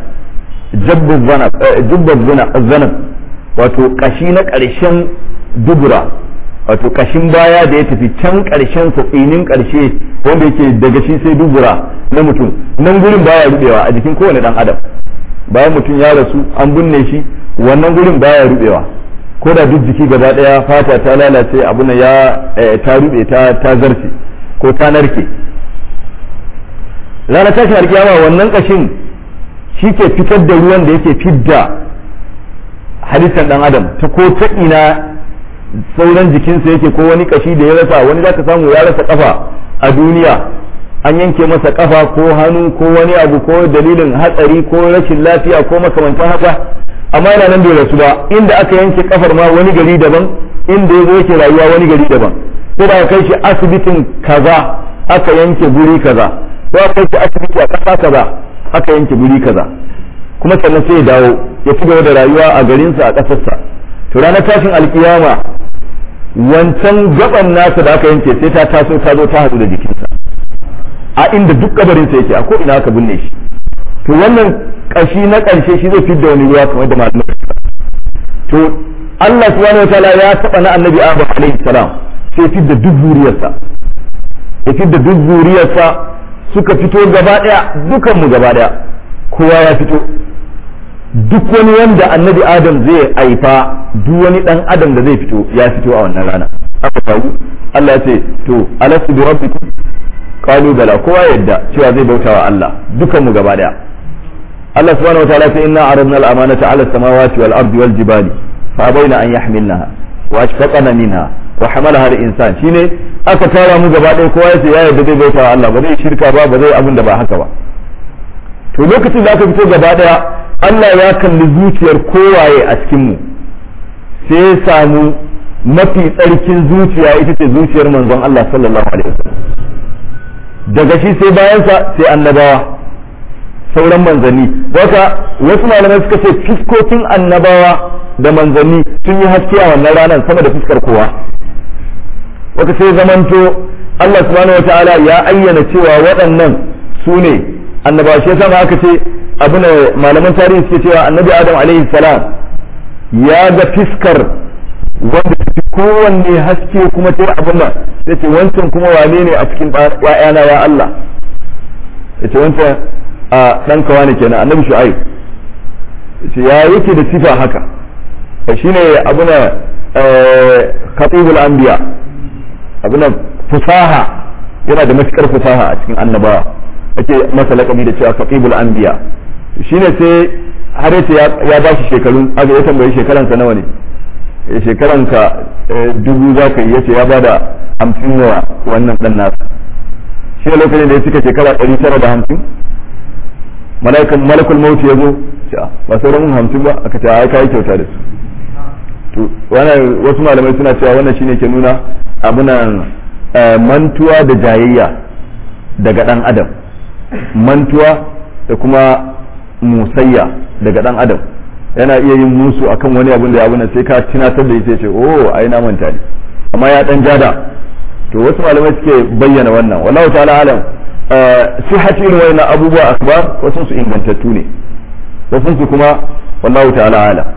jubbar zanab wato kashi na ƙarshen dubura wato kashin baya da ya tafi can ƙarshen sa tsinin ƙarshe wanda yake daga shi sai dubura na mutum nan gurin baya rubewa a jikin kowane dan adam bayan mutum ya rasu an binne shi wannan gurin baya rubewa ko da duk jiki gaba daya fata ta lalace abuna ya ta rube ta ta zarce ko ta narke ranar tashin alkiyama wannan kashin shi ke fitar da ruwan da yake fidda halittar dan adam ta ko ta ina sauran jikinsa yake ko wani kashi da ya rasa wani zaka samu ya rasa kafa a duniya an yanke masa kafa ko hannu ko wani abu ko dalilin hatsari ko rashin lafiya ko makamantan haka amma yana nan bai rasu ba inda aka yanke kafar ma wani gari daban inda ya zo yake rayuwa wani gari daban ko da kai shi asibitin kaza aka yanke guri kaza ko aka kai shi asibiti a kasa kaza aka yanke guri kaza kuma sannan sai ya dawo ya ci gaba da rayuwa a garinsa a ƙasarsa to ranar tashin alkiyama wancan gaban nasa da aka yanke sai ta taso ta zo ta haɗu da jikinsa a inda duk kabarinsa yake a ko ina aka binne shi to wannan ƙashi na ƙarshe shi zai fidda wani ruwa kamar da malamai to Allah subhanahu wataala ya taɓa na annabi Adam alaihi salam sai fidda duk zuriyarsa ya fidda duk zuriyarsa suka fito gaba daya dukanmu gaba daya kowa ya fito duk wani wanda annabi adam zai haifa duk wani dan adam da zai fito ya fito a wannan rana aka faru Allah ya ce to alastu bi rabbikum qalu bala kowa yadda cewa zai bauta wa Allah dukan mu gaba daya Allah subhanahu wataala ya ce inna aradna al-amanata ala as-samawati wal ardi wal jibali fa abaina an yahmilnaha wa ashfaqna minha wa hamalaha al-insan shine aka tara mu gaba daya kowa ya ce ya yadda zai bauta wa Allah ba zai shirka ba ba zai abin da ba haka ba to lokacin da aka fito gaba daya Allah ya kalli zuciyar kowaye a cikin mu sai ya samu mafi tsarkin zuciya ita ce zuciyar manzon Allah sallallahu alaihi wasallam daga shi sai bayansa sai annabawa sauran manzanni wata wasu malamai suka ce fiskokin annabawa da manzanni sun yi haske a wannan ranar sama da fuskar kowa wata sai zamanto Allah subhanahu wataala ya ayyana cewa waɗannan su ne annabawa shi yasa aka ce abin malaman tarihi suke cewa annabi adam alaihi salam ya ga fiskar wanda ta fi kowanne haske kuma ta abin nan ya ce wancan kuma wane ne a cikin ƴaƴana ya Allah ya ce wancan a ɗan kawa ne kenan annabi shu'aib ce ya yake da sifa haka shine abin khatibul anbiya abin fusaha yana da matukar fusaha a cikin annabawa ake masa laƙabi da cewa khatibul anbiya shine sai har yace ya ba shi shekaru aga ya tambayi shekaransa nawa ne shekaranka dubu za ka yi yace ya bada hamsin wa wannan dan nasa shi lokacin da ya cika shekara ɗari tara da hamsin malaikun malakul mauti ya zo ba sauran mun hamsin ba aka ce ai kai kyauta da su to wannan wasu malamai suna cewa wannan shine ke nuna abunan mantuwa da jayayya daga dan adam mantuwa da kuma musayya daga dan adam yana iya yin musu akan wani abin da ya abin sai ka tunatar da ita ce oh ai na manta ne amma ya dan jada to wasu malamai suke bayyana wannan wallahu ta'ala alam sihhati irin wannan abubuwa akbar wasu su ingantattu ne wasu su kuma wallahu ta'ala alam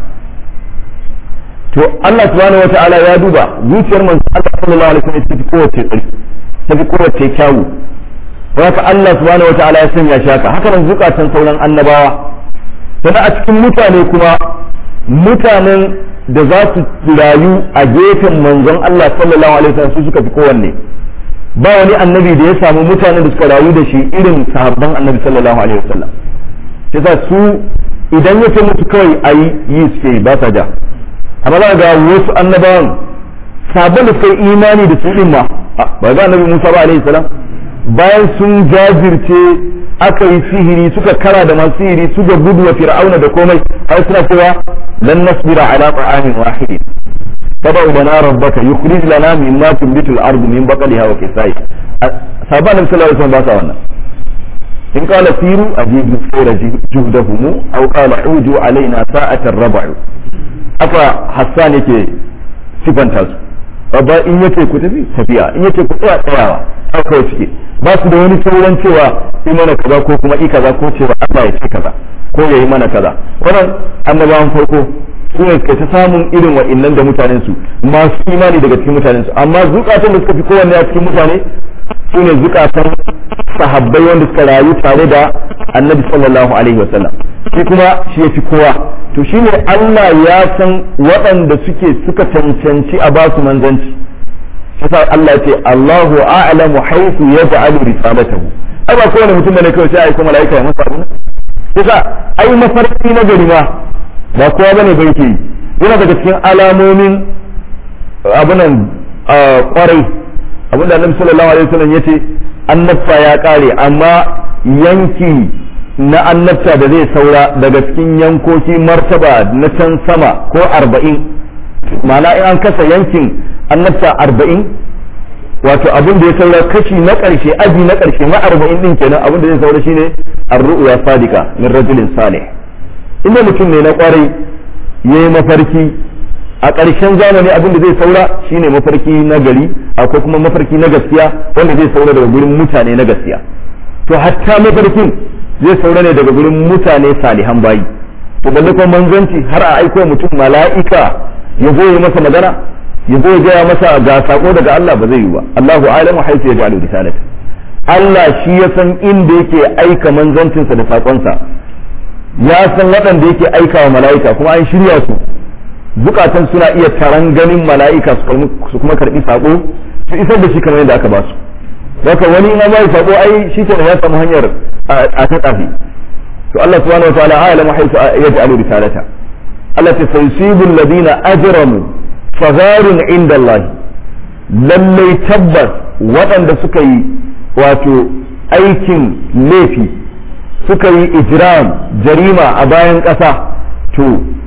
to Allah subhanahu wata'ala ya duba zuciyar manzo Allah sallallahu alaihi wasallam ta fi kowace tsari ta fi kowace kyawu haka Allah subhanahu wata'ala ya sanya shaka haka nan zukatan sauran annabawa sannan a cikin mutane kuma mutanen da za su rayu a gefen manzon Allah sallallahu alaihi wasallam su suka fi kowanne ba wani annabi da ya samu mutanen da suka rayu da shi irin sahabban annabi sallallahu alaihi wasallam yasa su idan ya ce musu kawai ayi yi suke ba sa ja amma za ga wasu annabawan sabon da suka yi imani da su din ma ba ga annabi Musa ba alaihi salam bayan sun jajirce aka yi sihiri suka kara da masu sihiri suka gudu wa fir'auna da komai har suna cewa lan nasbira ala ta'amin wahid fad'u lana rabbaka yukhrij lana mimma tunbitu al-ardu min baqliha wa qisai saban nan sallallahu alaihi wasallam ba sa wannan in qala siru ajibu sayra juhdahum aw qala uju alaina sa'atan rab'u aka hassan yake sifanta su babba in yace ku tafi tafiya in yace ku tsaya tsayawa haka suke ba su da wani sauran cewa yi mana kaza ko kuma i kaza ko cewa Allah ya ce kaza ko ya yi mana kaza wannan annabawan farko su ne suka ta samun irin wa'annan da mutanen su masu imani daga cikin mutanen su amma zukatan da suka fi kowanne a cikin mutane su ne zukatan sahabbai wanda suka rayu tare da annabi sallallahu alaihi wasallam shi kuma shi ya fi kowa to shine Allah ya san waɗanda suke suka cancanci a basu manzanci yasa Allah ce Allahu a'lamu haythu yaj'alu risalatahu ai ba kowane mutum da ne kawai sai ai kuma malaika ya masa abun yasa ai mafarki na gari ma ba kowa bane bai ke yana daga cikin alamomin abunan kwarai abinda Annabi sallallahu alaihi wasallam yace annabta ya kare amma yanki na annabta da zai saura daga cikin yankoki martaba na can sama ko arba'in ma'ana in an kasa yankin annabta arba'in wato abin da ya saura kashi na ƙarshe aji na ƙarshe na arba'in din kenan abin da zai saura shine ar-ru'ya sadika min rajulin salih inda mutum ne na kwarai yayi mafarki a ƙarshen zamani abin da zai saura shine mafarki na gari akwai kuma mafarki na gaskiya wanda zai saura daga gurin mutane na gaskiya to hatta mafarkin zai saura ne daga gurin mutane salihan bayi to balle kuma manzanci har a aiko mutum mala'ika ya zo ya masa magana ya zo ya gaya masa ga sako daga Allah ba zai yi ba Allahu a'lamu haythu yaj'alu risalata Allah shi ya san inda yake aika manzancinsa da sakonsa ya san waɗanda yake aikawa mala'ika kuma an shirya su zukatan suna iya taron ganin mala'ika su kuma karɓi saƙo su isar da shi kamar yadda aka ba su haka wani in bai saƙo ai shi ke ya samu hanyar a ta ƙafi to Allah subhanahu wa ta'ala a'lamu haythu yaj'alu risalata Allah ta sayyibu alladhina ajramu fagharun inda Allah lallai tabbas waɗanda suka yi wato aikin laifi suka yi ijram jarima a bayan ƙasa to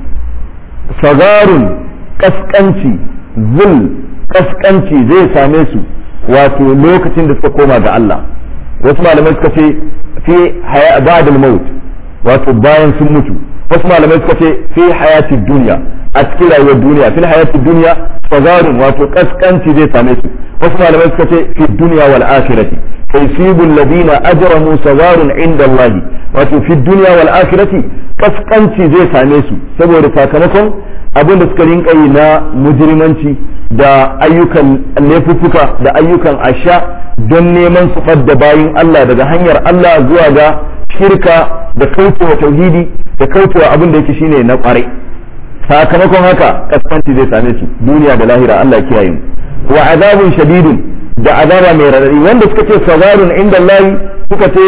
sagarun kaskanci zul kaskanci zai same su wato lokacin da suka koma ga Allah wasu malamai suka ce fi ba'dal maut wato bayan sun mutu wasu malamai suka ce fi hayati duniya a cikin rayuwar duniya fil hayati duniya sagarun wato kaskanci zai same su wasu malamai suka ce fi duniya wal akhirati فيصيب الذين أجرموا صغار عند الله wato fi duniya wal akhirati kaskanci zai same su saboda sakamakon abin da suka rinka yi na mujrimanci da ayyukan laifuffuka da ayyukan asha don neman su fadda bayin Allah daga hanyar Allah zuwa ga shirka da kaucewa tauhidi da kaucewa abin da yake shine na kwarai sakamakon haka kaskanci zai same su duniya da lahira Allah kiyaye mu wa azabun shadidun da azaba mai radadi wanda suka ce sagarun inda Allah suka ce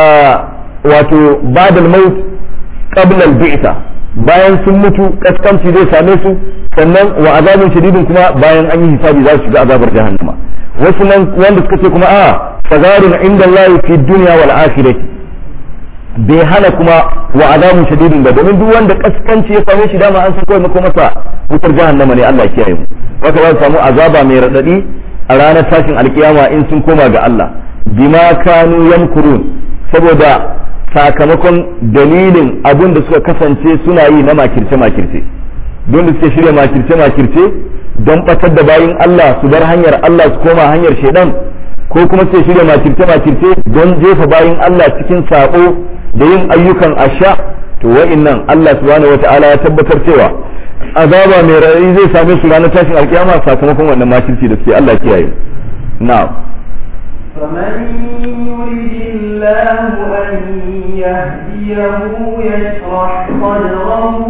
wato badal maut qabla al-bi'sa bayan sun mutu kaskanci zai same su sannan wa azabun shadidin kuma bayan an yi hisabi za su shiga azabar jahannama wasu nan wanda suka ce kuma a sagarun inda Allah fi dunya wal akhirati bai hana kuma wa azabun shadidin ba domin duk wanda kaskanci ya same shi dama an san kawai mako masa wutar jahannama ne Allah ya kiyaye mu haka za su samu azaba mai radadi a ranar tashin alkiyama in sun koma ga Allah bima kanu yamkurun saboda sakamakon dalilin abin da suka kasance suna yi na makirce makirce don da suke shirya makirce makirce don batar da bayin Allah su bar hanyar Allah su koma hanyar shaidan ko kuma suke shirya makirce makirce don jefa bayin Allah cikin sako da yin ayyukan asha to wa'innan Allah subhanahu wata'ala ya tabbatar cewa azaba mai raɗaɗi zai same su ranar tashin alkiyama sakamakon wannan makirci da suke Allah kiyaye na'am فمن يرد الله أن يهديه يشرح صدره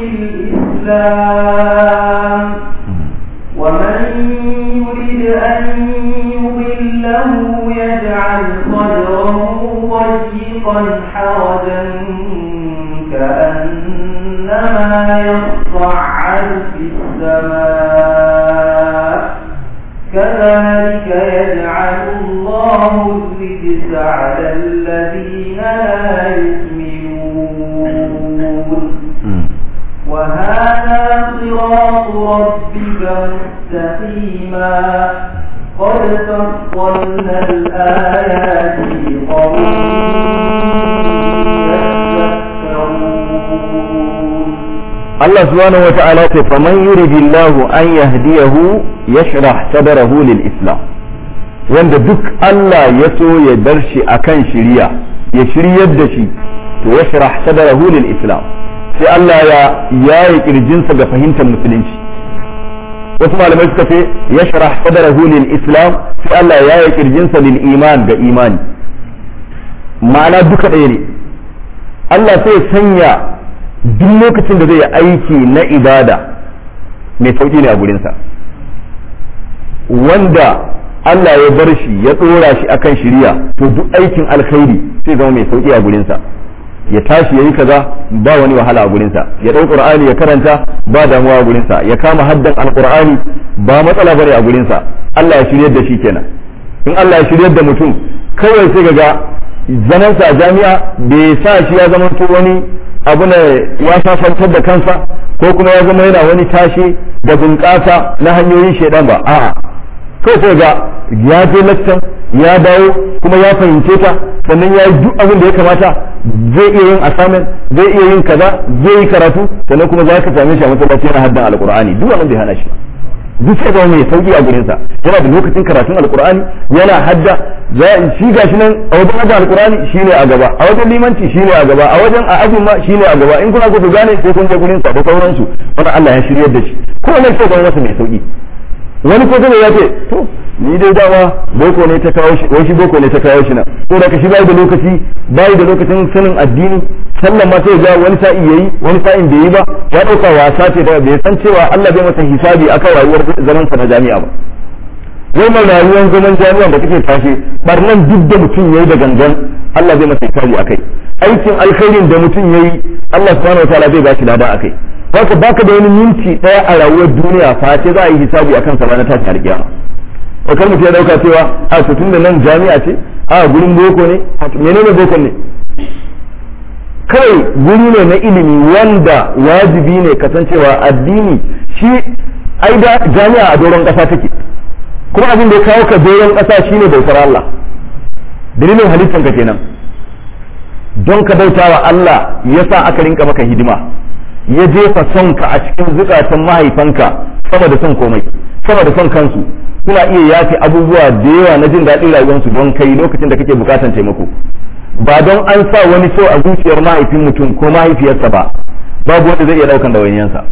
للإسلام ومن يرد أن يضله يجعل صدره ضيقا حرجا كأنما يصعد في السماء كذلك يجعل الله الرجس على الذين لا يؤمنون وهذا صراط ربك مستقيما قد فصلنا الآيات لقوم يتذكرون Allah subhanahu wa ta'ala ce faman yuridillahu an yahdiyahu yashrah sadrahu lil islam wanda duk Allah ya so ya bar shi akan shiriya ya shiryar da shi to yashrah sadrahu lil islam sai Allah ya yaye kirjinsa ga fahimtar musulunci wasu malamai suka ce yashrah sadrahu lil islam sai Allah ya yaye kirjinsa lil iman ga imani ma'ana duka ɗaya ne Allah sai ya sanya duk lokacin da zai yi aiki na ibada mai sauƙi ne a gurinsa wanda Allah ya bar shi ya ɗora shi akan shiriya to duk aikin alkhairi sai zama mai sauƙi a gurinsa ya tashi ya yi kaza ba wani wahala a gurinsa ya ɗau qur'ani ya karanta ba damuwa a gurinsa ya kama haddan alqur'ani ba matsala bane a gurinsa Allah ya shiryar da shi kenan in Allah ya shiryar da mutum kawai sai ga zanansa a jami'a bai sa shi ya zama wani abu ne ya sasantar da kansa ko kuma ya zama yana wani tashi da bunƙasa na hanyoyin shaidan ba a'a kawai sai ga ya je lakcan ya dawo kuma ya fahimce ta sannan ya yi duk abin da ya kamata zai iya yin assignment zai iya yin kaza zai yi karatu sannan kuma za ka same shi a masallaci yana haddan alqur'ani duk wannan bai hana shi duk sai zama mai sauki a gurinsa yana da lokacin karatun alqur'ani yana hadda za shi gashi nan a wajen hadda alqur'ani shine a gaba a wajen limanci shine a gaba a wajen a azumi ma shine a gaba in kuna so ku gane sai kun je gurin sa da sauransu wannan Allah ya shiryar da shi ko ne sai zama masa mai sauki wani ko zai ya ce to ni dai dama boko ne ta kawo shi wai shi boko ne ta kawo shi na ko da shi bai da lokaci bai da lokacin sanin addini sallan ma sai ga wani sa'i yayi wani sa'in bai yi ba ya dauka wasa ce da bai san cewa Allah bai masa hisabi akan rayuwar zaman sa na jami'a ba wai mai rayuwar zaman jami'a da kake tashi barnan duk da mutum yayi da gangan Allah zai masa hisabi akai aikin alkhairin da mutum yayi Allah subhanahu wataala zai ba shi lada akai haka baka da wani minti daya a rayuwar duniya face za a yi hisabi akan sa ranar tashin alkiyama wakar mutum ya dauka cewa a to tun da nan jami'a ce a gurin boko ne menene boko ne kai guri ne na ilimi wanda wajibi ne kasancewa addini shi ai da jami'a a doron kasa take kuma abin da ya kawo ka doron kasa shine bautar Allah dalilin halittar ka kenan don ka bautawa Allah yasa aka rinka maka hidima ya jefa son ka a cikin zukatan mahaifanka sama da son komai sama da son kansu suna iya yafe abubuwa da yawa na jin daɗin rayuwarsu don kai lokacin da kake bukatan taimako ba don an sa wani so a zuciyar mahaifin mutum ko mahaifiyarsa ba babu wanda zai iya ɗaukan ɗawainiyarsa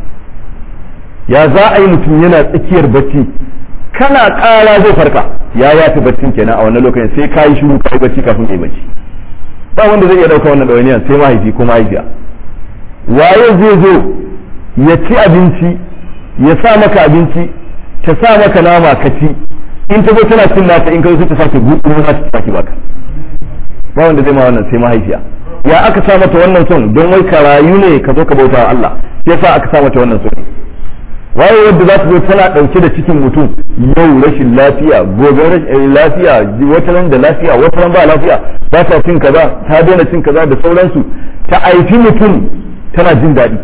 ya za a yi mutum yana tsakiyar bacci kana ƙara zai farka ya yafi baccin kenan a wannan lokacin sai ka yi shiru ka yi bacci kafin ka yi bacci ba wanda zai iya ɗauka wannan ɗawainiyar sai mahaifi ko mahaifiya waye zai zo ya ci abinci ya sa maka abinci ta sa maka nama ka ci in ta zo tana cin nata in ka zo ta sake gudu ma ta sake baka ba wanda zai ma wannan sai mahaifiya ya aka sa mata wannan son don wai ka rayu ne ka zo ka bauta wa Allah yasa aka sa mata wannan son waye wanda za ta zo tana dauke da cikin mutum yau rashin lafiya gobe rashin lafiya wata ran da lafiya wata ran ba lafiya ba ta cin kaza ta daina cin kaza da sauransu ta aifi mutum tana jin daɗi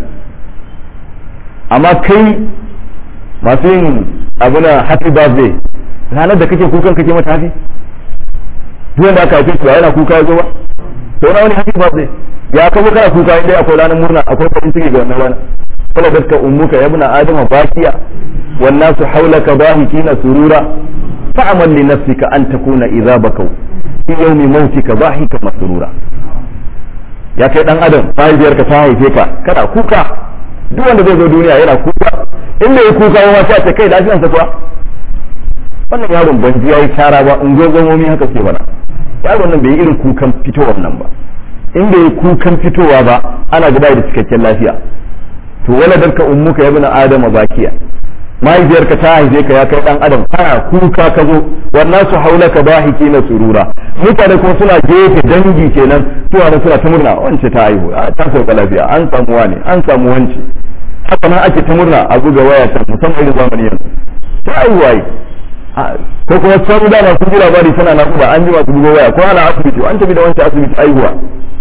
amma kai masu yin abu na happy birthday ranar da kake kukan kake mata happy duk da aka haife shi yana kuka ya zo ba to na wani happy birthday ya kawo kana kuka inda akwai ranar murna akwai farin ciki ga wannan rana kala gaska ummuka ya ibna adama bakiya wan nasu hawlaka bahikina surura fa'amal li nafsika an takuna idza bakau fi yawmi mautika bahika masrura ya kai dan adam mahaifiyarka ta haife ka kana kuka duk wanda zai zo duniya yana kuka in bai kuka ba sai ta kai lafiyarsa kuwa wannan yaron ban ji yayi tara ba in gogomomi haka ke bana yaron nan bai yi irin kukan fitowar nan ba in bai yi kukan fitowa ba ana gaba da cikakken lafiya to waladarka ummuka ya bina adama bakiya mahaifiyarka ta haife ka ya kai dan adam kana kuka ka zo wannan su haulaka bahiki na surura mutane kuma suna gefe dangi kenan to wani suna ta murna wance ta haihu ta sauka lafiya an samu wani an samu wance haka nan ake ta murna a buga waya can musamman irin zamani yanzu ta haihu waye ko kuma can da masu ji labari tana naƙuda an ji masu buga waya ko ana asibiti an tafi da wancan asibiti haihuwa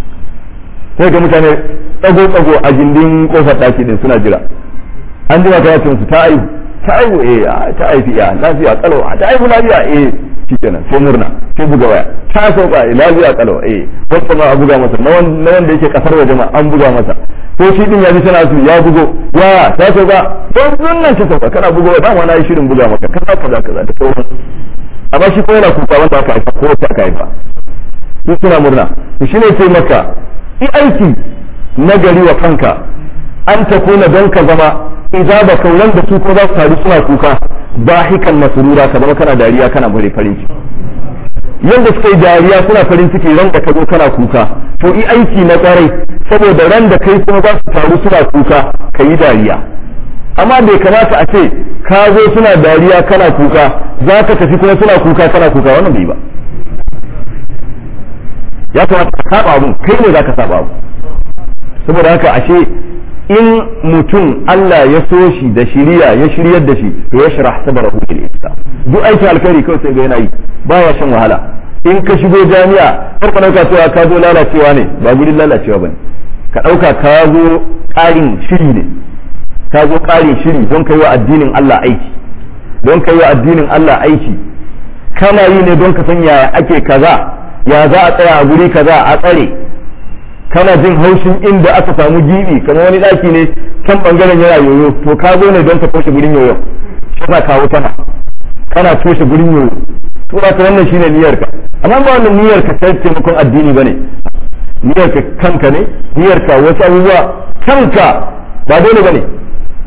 sai ga mutane tsago-tsago a gindin kofar ɗaki din suna jira an jima ta yace musu ta aihu ta aihu eh ta aifi ya lafiya kalau ta aihu lafiya eh shikenan sai murna sai buga waya ta sauka eh lafiya kalau eh wasu ma a buga masa na wanda yake kasar waje ma an buga masa ko shi din ya ji tana su ya bugo ya ta sauka don nan ta sauka kana bugo dama na yi shirin buga maka kaza kaza kaza da sauran amma shi ko yana kuka wanda aka haifa ko ta aka haifa su suna murna shi ne sai maka yi aiki nagari wa kanka an ta kuna don ka zama idza ba kauran da su ko za su taru suna kuka bahikan masurura ka zama kana dariya kana bare farin ciki yanda suka yi dariya suna farin ciki ran da ka zo kana kuka to yi aiki na kwarai saboda ran da kai kuma za su taru suna kuka ka yi dariya amma bai kamata a ce ka zo suna dariya kana kuka za ka tafi kuma suna kuka kana kuka wannan bai ba ya kamata ka saba abun kai ne za ka saba abu saboda haka ashe in mutum Allah ya so shi da shiriya ya shiryar da shi to ya shirah sabarahu lil islam duk aikin alkhairi kawai sai ga yana yi baya shan wahala in ka shigo jami'a kar ka dauka cewa ka zo lalacewa ne ba gudun lalacewa bane ka dauka ka zo ƙarin shiri ne ka zo ƙarin shiri don kai wa addinin Allah aiki don kai wa addinin Allah aiki kana yi ne don ka san yaya ake kaza ya za a tsaya a guri kaza a tsare kana jin haushin inda aka samu gibi kamar wani daki ne kan bangaren yana yoyo to ka zo ne don ka toshe gurin yoyo kana kawo tana kana toshe gurin yoyo to ka wannan shine niyyar ka amma ba wannan niyyar ka sai taimakon addini bane niyyar ka kanka ne niyyar ka wasu abubuwa kanka ba dole bane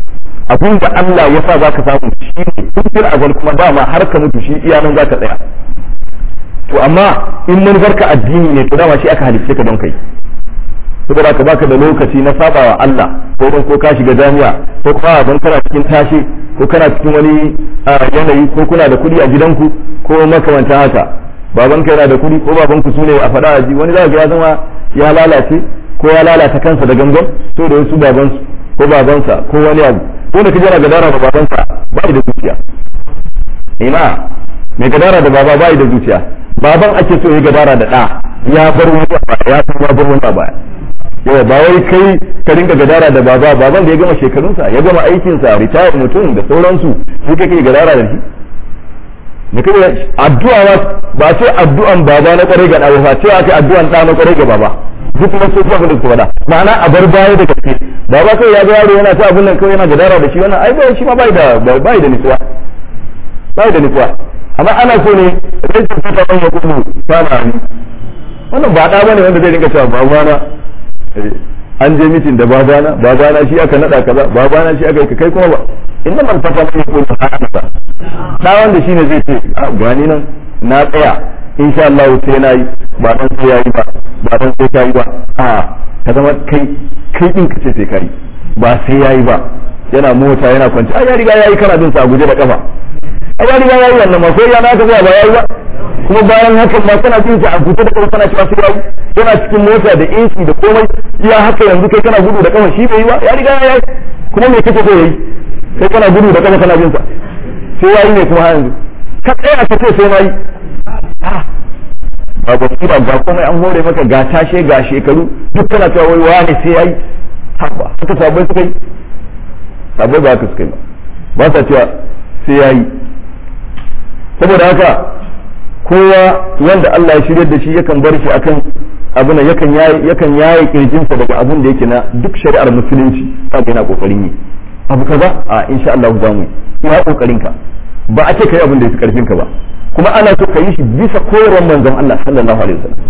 abin da Allah ya sa zaka samu shi ne tun azal kuma dama har ka mutu shi iya nan zaka tsaya to amma in manufarka addini ne to dama shi aka halicce ka don kai saboda ka baka da lokaci na sabawa Allah ko don ko ka shiga jami'a ko kuma don kana cikin tashi ko kana cikin wani yanayi ko kuna da kuɗi a gidanku ko makamantan haka babanka yana da kuɗi ko babanku su ne a faɗa a ji wani za ya zama ya lalace ko ya lalata kansa da gangan to da wasu babansu ko babansa ko wani abu ko da kaje yana gadara da babansa ba da zuciya ina mai gadara da baba ba da zuciya baban ake so ya gadara da ɗa ya bar wani ya san ya bar wani baya yawa ba wai kai ka dinga gadara da baba baban da ya gama shekarunsa ya gama aikinsa ritaya mutum da sauransu sai kake gadara da shi da kai addu'a ma ba ce addu'an baba na kwarai ga ɗa ba ce ake addu'an ɗa na kwarai ga baba duk kuma su kuma da su faɗa ma'ana a bar baya da gaske baba kai ya ga yaro yana ta abin nan kawai yana gadara da shi wannan ai ba shi ma bai da bai da nutsuwa bai da nutsuwa amma ana so ne rashin fata ban ya kuma fara ni wannan ba ɗa bane wanda zai dinga cewa babana an je mitin da babana babana shi aka nada kaza babana shi aka kai kuma ba inda man fata mai ko ta haka da wanda shine zai ce a gani nan na tsaya insha Allah sai na yi ba dan sai yayi ba ba dan sai kai ba a ka zama kai kai din ka ce sai kai ba sai yayi ba yana mota yana kwanci a ya riga yayi kana bin sa guje da kafa a ya riga yayi wannan ma ko ya na ka ba yayi ba kuma bayan hakan ma kana jin a guje da kafa kana cewa sai yayi yana cikin mota da AC da komai iya haka yanzu kai kana gudu da kafa shi bai yi ba ya riga yayi kuma me kake so yayi kai kana gudu da kafa kana bin sa sai yayi ne kuma yanzu ka tsaya ka ce sai nayi ba basira ga komai an hore maka ga tashe ga shekaru duk kana cewa wai wani sai yayi haka haka sabai suka yi sabai ba haka suka yi ba ba sa cewa sai yayi saboda haka kowa wanda Allah ya shirya da shi yakan bar shi akan abin da yakan yayi yakan yayi kirjinsa daga abin da yake na duk shari'ar musulunci kaga yana kokarin yi abu kaza a insha Allah za mu yi ya kokarin ka ba a ce kai abin da yake karfin ka ba kuma ana so ka yi shi bisa koyarwar manzon Allah sallallahu alaihi wasallam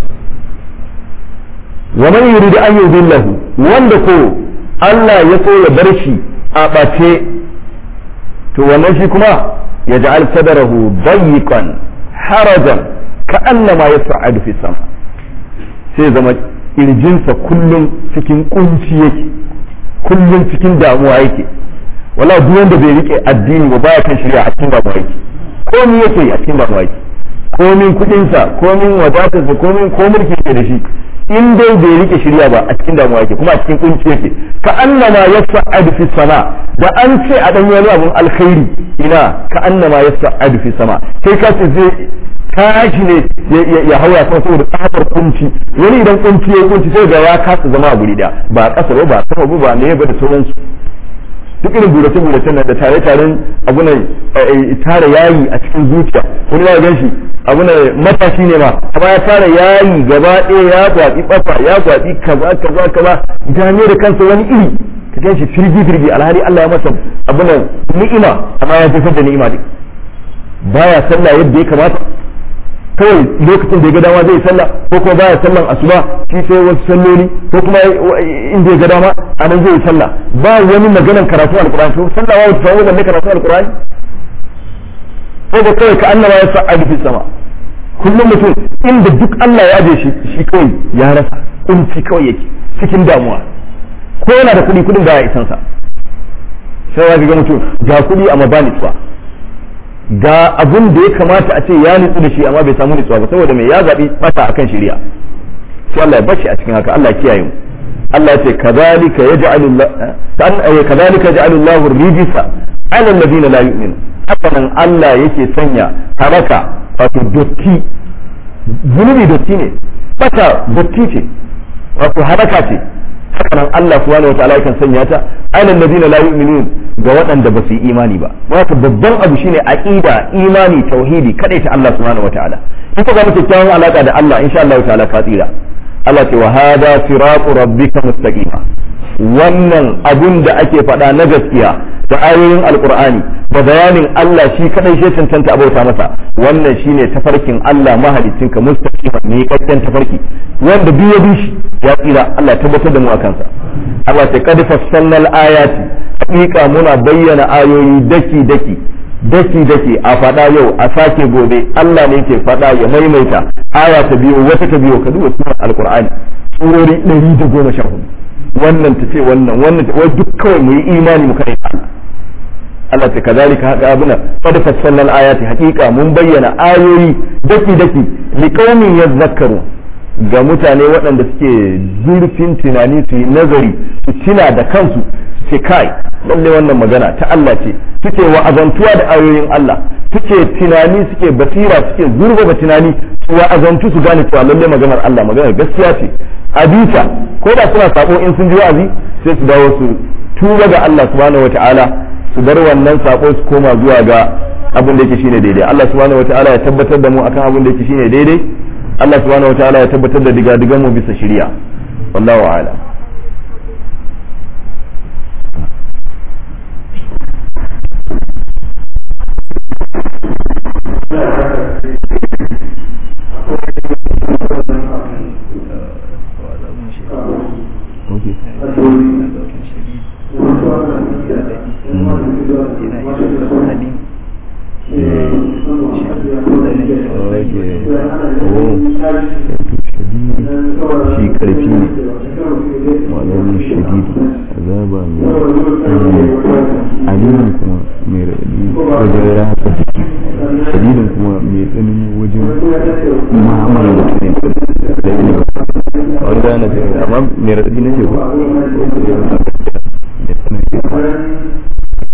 wa man yuridu an yudillahu wanda ko Allah ya so ya bar shi a bace to wannan shi kuma ya ja'al sadarahu dayiqan harajan ka'annama yas'adu fi sama sai zama kirjinsa kullum cikin kunci yake kullum cikin damuwa yake wala duk wanda bai rike addini ba baya kan shirya a cikin damuwa yake komi yake a cikin damuwa yake komin kudinsa komin wadatarsa komin ko mulki yake da shi in dai bai rike shirya ba a cikin damuwa yake kuma a cikin kunci yake ka annama yas'adu fi sama da an ce a dan wani abun alkhairi ina ka annama yas'adu fi sama kai ka ce zai tashi ne ya haura sama saboda tsabar kunci wani idan kunci ya kunci sai ga ya kasa zama a guri da ba kasa ba ba sama ba ne ba da sauransu duk irin burace burace nan da tare taren abu ne tare yayi a cikin zuciya wani ya gan shi abu ne matashi ne ma amma ya tare yayi gaba ɗaya ya kwaɗi ɓafa ya kwaɗi kaza kaza kaza gane da kansa wani iri ka gan shi firgi firgi alhali Allah ya masa abu ne ni'ima amma ya jefar da ni'ima duk baya sallah yadda ya kamata kawai lokacin da ya ga dama zai sallah ko kuma baya sallan asuba shi sai wasu salloli ko kuma inda ya ga dama a nan zai sallah ba wani maganan karatu alqur'ani to sallah wa ta wannan ne karatu alqur'ani ko da kawai ka annaba ya sa'adu fi sama kullum mutum inda duk Allah ya aje shi shi kawai ya rasa kunci kawai yake cikin damuwa ko yana da kuɗi kuɗin baya isan sa sai ya ga mutum ga kuɗi amma ba nitsuwa ga abun da ya kamata a ce ya nutsu da shi amma bai samu nutsuwa ba saboda mai ya zaɓi bata akan shari'a sai Allah ya bashi a cikin haka Allah ya kiyaye mu Allah ya ce kadhalika yaj'alu Allah kadhalika yaj'alu Allahu rijsa 'ala alladhina la yu'minun haka nan Allah yake sanya haraka wato dotti zunubi dotti ne bata dotti ce wato haraka ce haka nan Allah subhanahu wataala yakan sanya ta 'ala alladhina la yu'minun ga waɗanda ba su yi imani ba wato babban abu shine aqida imani tauhidi kadai ta Allah subhanahu wataala in ka ga mutum kyawun alaka da Allah insha Allah ta'ala ka tsira Allah ce wa hada siratu rabbika mustaqima wannan abun da ake faɗa na gaskiya da ayoyin alqur'ani da bayanin Allah shi kadai shi cancanta abauta masa wannan shine tafarkin Allah mahaliccinka mustaqima ne kakken tafarki wanda duk ya bi shi ya tsira Allah tabbatar da mu akan sa Allah ta kad fassalna al-ayati hakika muna bayyana ayoyi daki daki daki daki a faɗa yau a sake gobe Allah ne ke faɗa ya maimaita aya ta biyo wata ta biyo ka duba sunan alqur'ani surori 114 wannan ta ce wannan wannan ta wai duk kawai mu yi imani mu kai Allah ta kazalika haka abuna qad fassalna al-ayati haqiqa mun bayyana ayoyi daki daki liqaumin yadhakkaru ga mutane waɗanda suke zurfin tunani su yi nazari su tuna da kansu ce kai lalle wannan magana ta Allah ce suke wa'azantuwa da ayoyin Allah suke tunani suke basira suke zurfafa tunani su wa'azantu su gane cewa lalle maganar Allah maganar gaskiya ce a bita ko da suna sabo in sun ji wa'azi sai su dawo su tuba ga Allah subhanahu wataala su bar wannan sako su koma zuwa ga abin da yake shine daidai Allah subhanahu wataala ya tabbatar da mu akan abin da yake shine daidai Allah subhanahu wataala ya tabbatar da digadigan mu bisa shari'a wallahu a'lam shi karfi ne malamin shadidi azaba mai alimin kuma mai raɗaɗi wajen rasa jiki shadidin kuma mai tsanani wajen ma'amala da tunai da ne a wani gane ce amma mai raɗaɗi na ce ko mai tsanani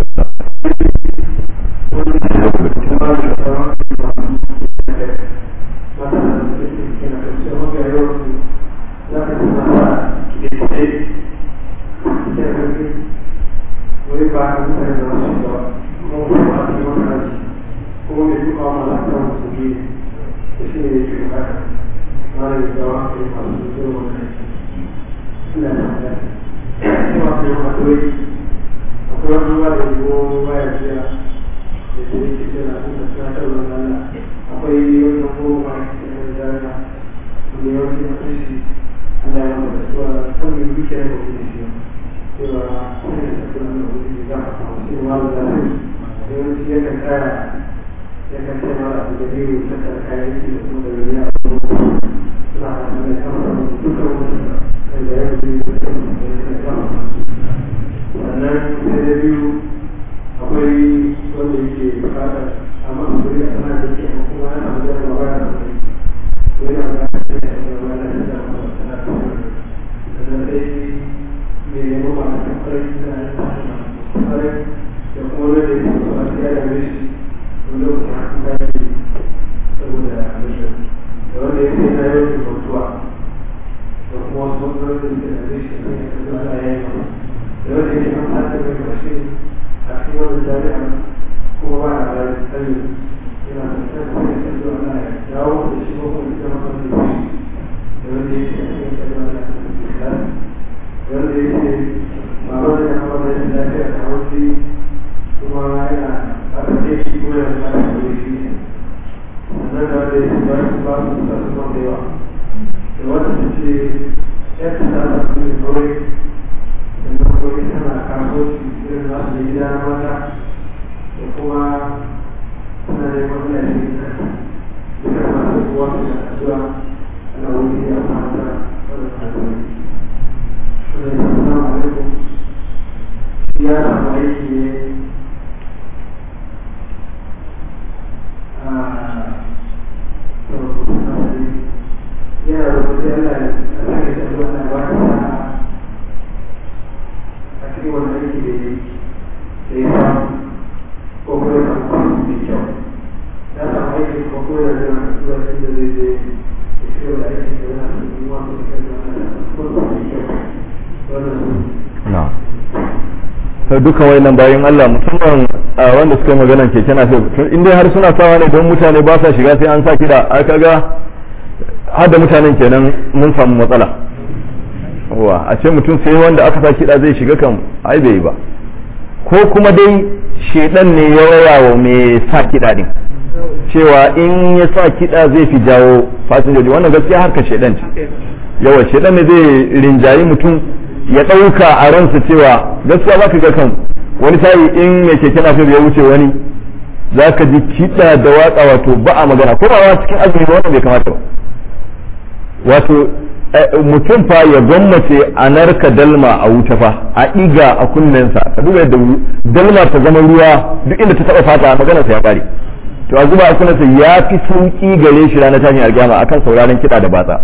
duka wayannan bayan Allah musamman wanda suka yi maganan keke na in dai har suna sawa ne don mutane ba sa shiga sai an sa kiɗa a kaga har da mutanen kenan mun samu matsala wa a ce mutum sai wanda aka sa kiɗa zai shiga kan ai bai ba ko kuma dai shedan ne ya raya wa mai sa kiɗa din cewa in ya sa kiɗa zai fi jawo fasinjoji wannan gaskiya harkar shedan ce yawa shedan ne zai rinjayi mutum ya ɗauka a ransa cewa gaskiya za ka ga kan wani sa'i in mai keke na ya wuce wani za ka ji kiɗa da watsa wato ba a magana ko ba cikin azumi ba wannan bai kamata ba wato mutum fa ya gwammace a narka dalma a wuta fa a iga a kunnensa ka duba yadda dalma ta zama ruwa duk inda ta taba fata magana sa ya kare to a zuba a kunnensa ya fi sauki gare shi ranar tashin alkiyama akan sauraron kiɗa da batsa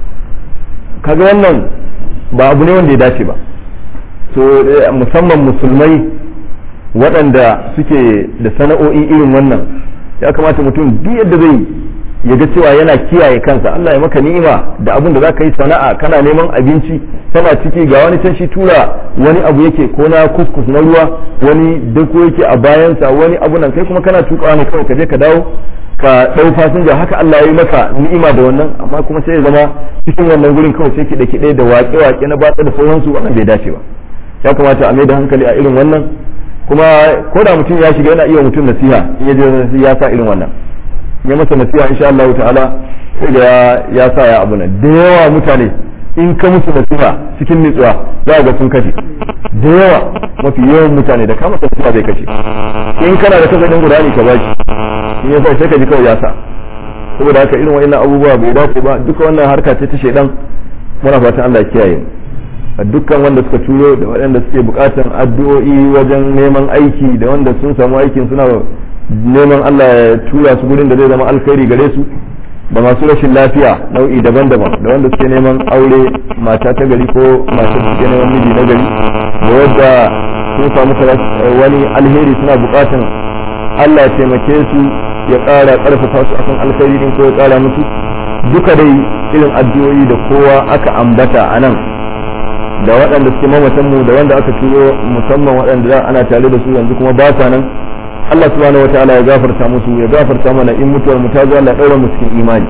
kaga wannan ba abu ne wanda ya dace ba so musamman musulmai waɗanda suke da sana'o'i irin wannan ya kamata mutum duk yadda zai ya ga cewa yana kiyaye kansa Allah ya maka ni'ima da abin da zaka yi sana'a kana neman abinci tana ciki ga wani can shi tura wani abu yake ko na kuskus na ruwa wani dako yake a bayansa wani abu nan kai kuma kana tukawa ne kawai ka je ka dawo ka dau fasinja haka Allah ya yi maka ni'ima da wannan amma kuma sai ya zama cikin wannan gurin kawai sai kiɗe kiɗe da waƙe waƙe na batsa da sauransu wannan bai dace ba ya kamata a mai da hankali a irin wannan kuma ko da mutum ya shiga yana iya mutum nasiha in ya je ya sa irin wannan ya masa nasiha insha Allah ta'ala sai da ya sa ya abu nan da yawa mutane in ka musu nasiha cikin nutsuwa za ga sun kashe da yawa mafi yawan mutane da ka masa nasiha zai kashe in kana da kasafin gudani ka baki in ya sai ka ji kawai ya sa saboda haka irin wa'annan abubuwa bai dace ba duka wannan harka ce ta shedan muna fatan Allah ya kiyaye mu dukkan wanda suka turo da waɗanda suke bukatan addu'o'i wajen neman aiki da wanda sun samu aikin suna neman Allah ya tura su gurin da zai zama alkhairi gare su da masu rashin lafiya nau'i daban-daban da wanda suke neman aure mata ta gari ko mata suke neman miji na gari da wadda sun samu wani alheri suna bukatan Allah ya taimake su ya ƙara ƙarfafa su akan alkhairi din ko ya ƙara musu duka dai irin addu'o'i da kowa aka ambata a nan da waɗanda suke mamatan mu da wanda aka turo musamman waɗanda ana tare da su yanzu kuma ba sa nan Allah subhanahu wataala ya gafarta musu ya gafarta mana in mutuwar mu ta zo Allah daura mu cikin imani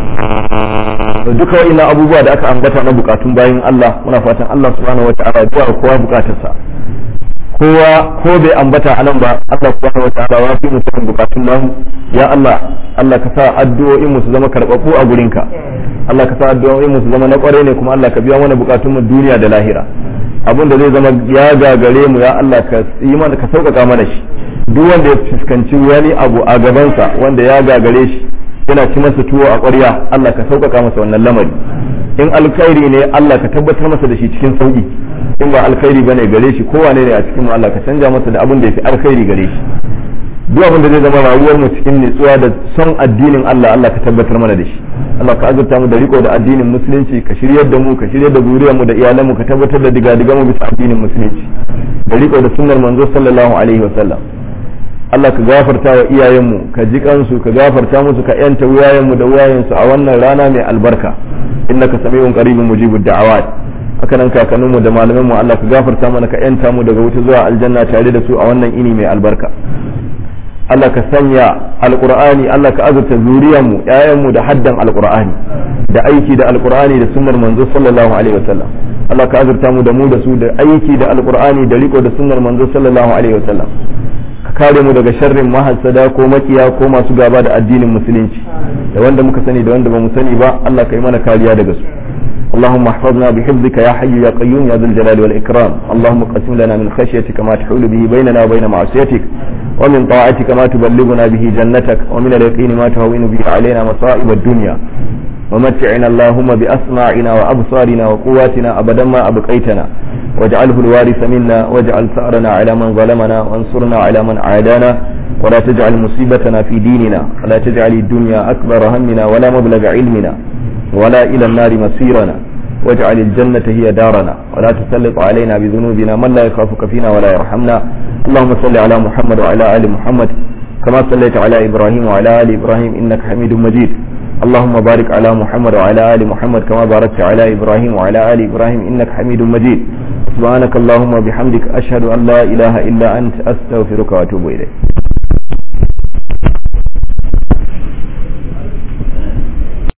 duka wa'ina abubuwa da aka ambata na bukatun bayan Allah muna fatan Allah subhanahu wataala ya biya kowa bukatarsa kowa ko bai ambata a nan ba Allah subhanahu wataala ya fi mutum bukatun namu ya Allah Allah ka sa addu'o'in mu su zama karɓaɓɓu a gurinka Allah ka sa addu'o'in mu su zama na kware ne kuma Allah ka biya mana bukatun mu duniya da lahira abin da zai zama ya gagare mu ya Allah ka yi mana ka sauƙaƙa mana shi duk wanda ya fuskanci wani abu a gabansa wanda ya gagare shi yana ci masa tuwo a ƙwarya Allah ka sauƙaƙa masa wannan lamari in alkhairi ne Allah ka tabbatar masa da shi cikin sauƙi in ba alkhairi bane gare shi kowane ne a cikin mu Allah ka canja masa da abin da yafi alkhairi gare shi duk abin da zai zama rayuwar mu cikin nutsuwa da son addinin Allah Allah ka tabbatar mana da shi Allah ka azurta mu da riko da addinin musulunci ka shiryar da mu ka shiryar da zuriyar mu da iyalan mu ka tabbatar da diga mu bisa addinin musulunci da riko da sunnar manzo sallallahu alaihi wa sallam Allah ka gafarta wa iyayenmu ka ji kansu ka gafarta musu ka yanta wuyayenmu da wuyayensu a wannan rana mai albarka innaka sami'un qaribun mujibud da'awat haka nan kakanninmu da malamanmu Allah ka gafarta mana ka yanta mu daga wuta zuwa aljanna tare da su a wannan ini mai albarka Allah ka sanya alqur'ani Allah ka azurta zuriyarmu ƴaƴanmu da haddan alqur'ani da aiki da alqur'ani da sunnar manzo sallallahu alaihi wasallam Allah ka azurta mu da mu da su da aiki da alqur'ani da riko da sunnar manzo sallallahu alaihi wasallam ka kare mu daga sharrin mahassada ko makiya ko masu gaba da addinin musulunci da wanda muka sani da wanda ba mu sani ba Allah ka yi mana kariya daga su اللهم احفظنا بحفظك يا حي يا قيوم يا ذا الجلال والإكرام اللهم قسم لنا من خشيتك ما تحول به بيننا وبين معصيتك ومن طاعتك ما تبلغنا به جنتك ومن اليقين ما تهون به علينا مصائب الدنيا ومتعنا اللهم بأسماعنا وأبصارنا وقواتنا أبدا ما أبقيتنا واجعله الوارث منا واجعل ثأرنا على من ظلمنا وانصرنا على من عادانا ولا تجعل مصيبتنا في ديننا ولا تجعل الدنيا أكبر همنا ولا مبلغ علمنا ولا إلى النار مصيرنا واجعل الجنة هي دارنا ولا تسلط علينا بذنوبنا من لا يخافك فينا ولا يرحمنا اللهم صل على محمد وعلى آل محمد كما صليت على إبراهيم وعلى آل إبراهيم إنك حميد مجيد اللهم بارك على محمد وعلى آل محمد كما باركت على إبراهيم وعلى آل إبراهيم إنك حميد مجيد سبحانك اللهم وبحمدك أشهد أن لا إله إلا أنت أستغفرك وأتوب إليك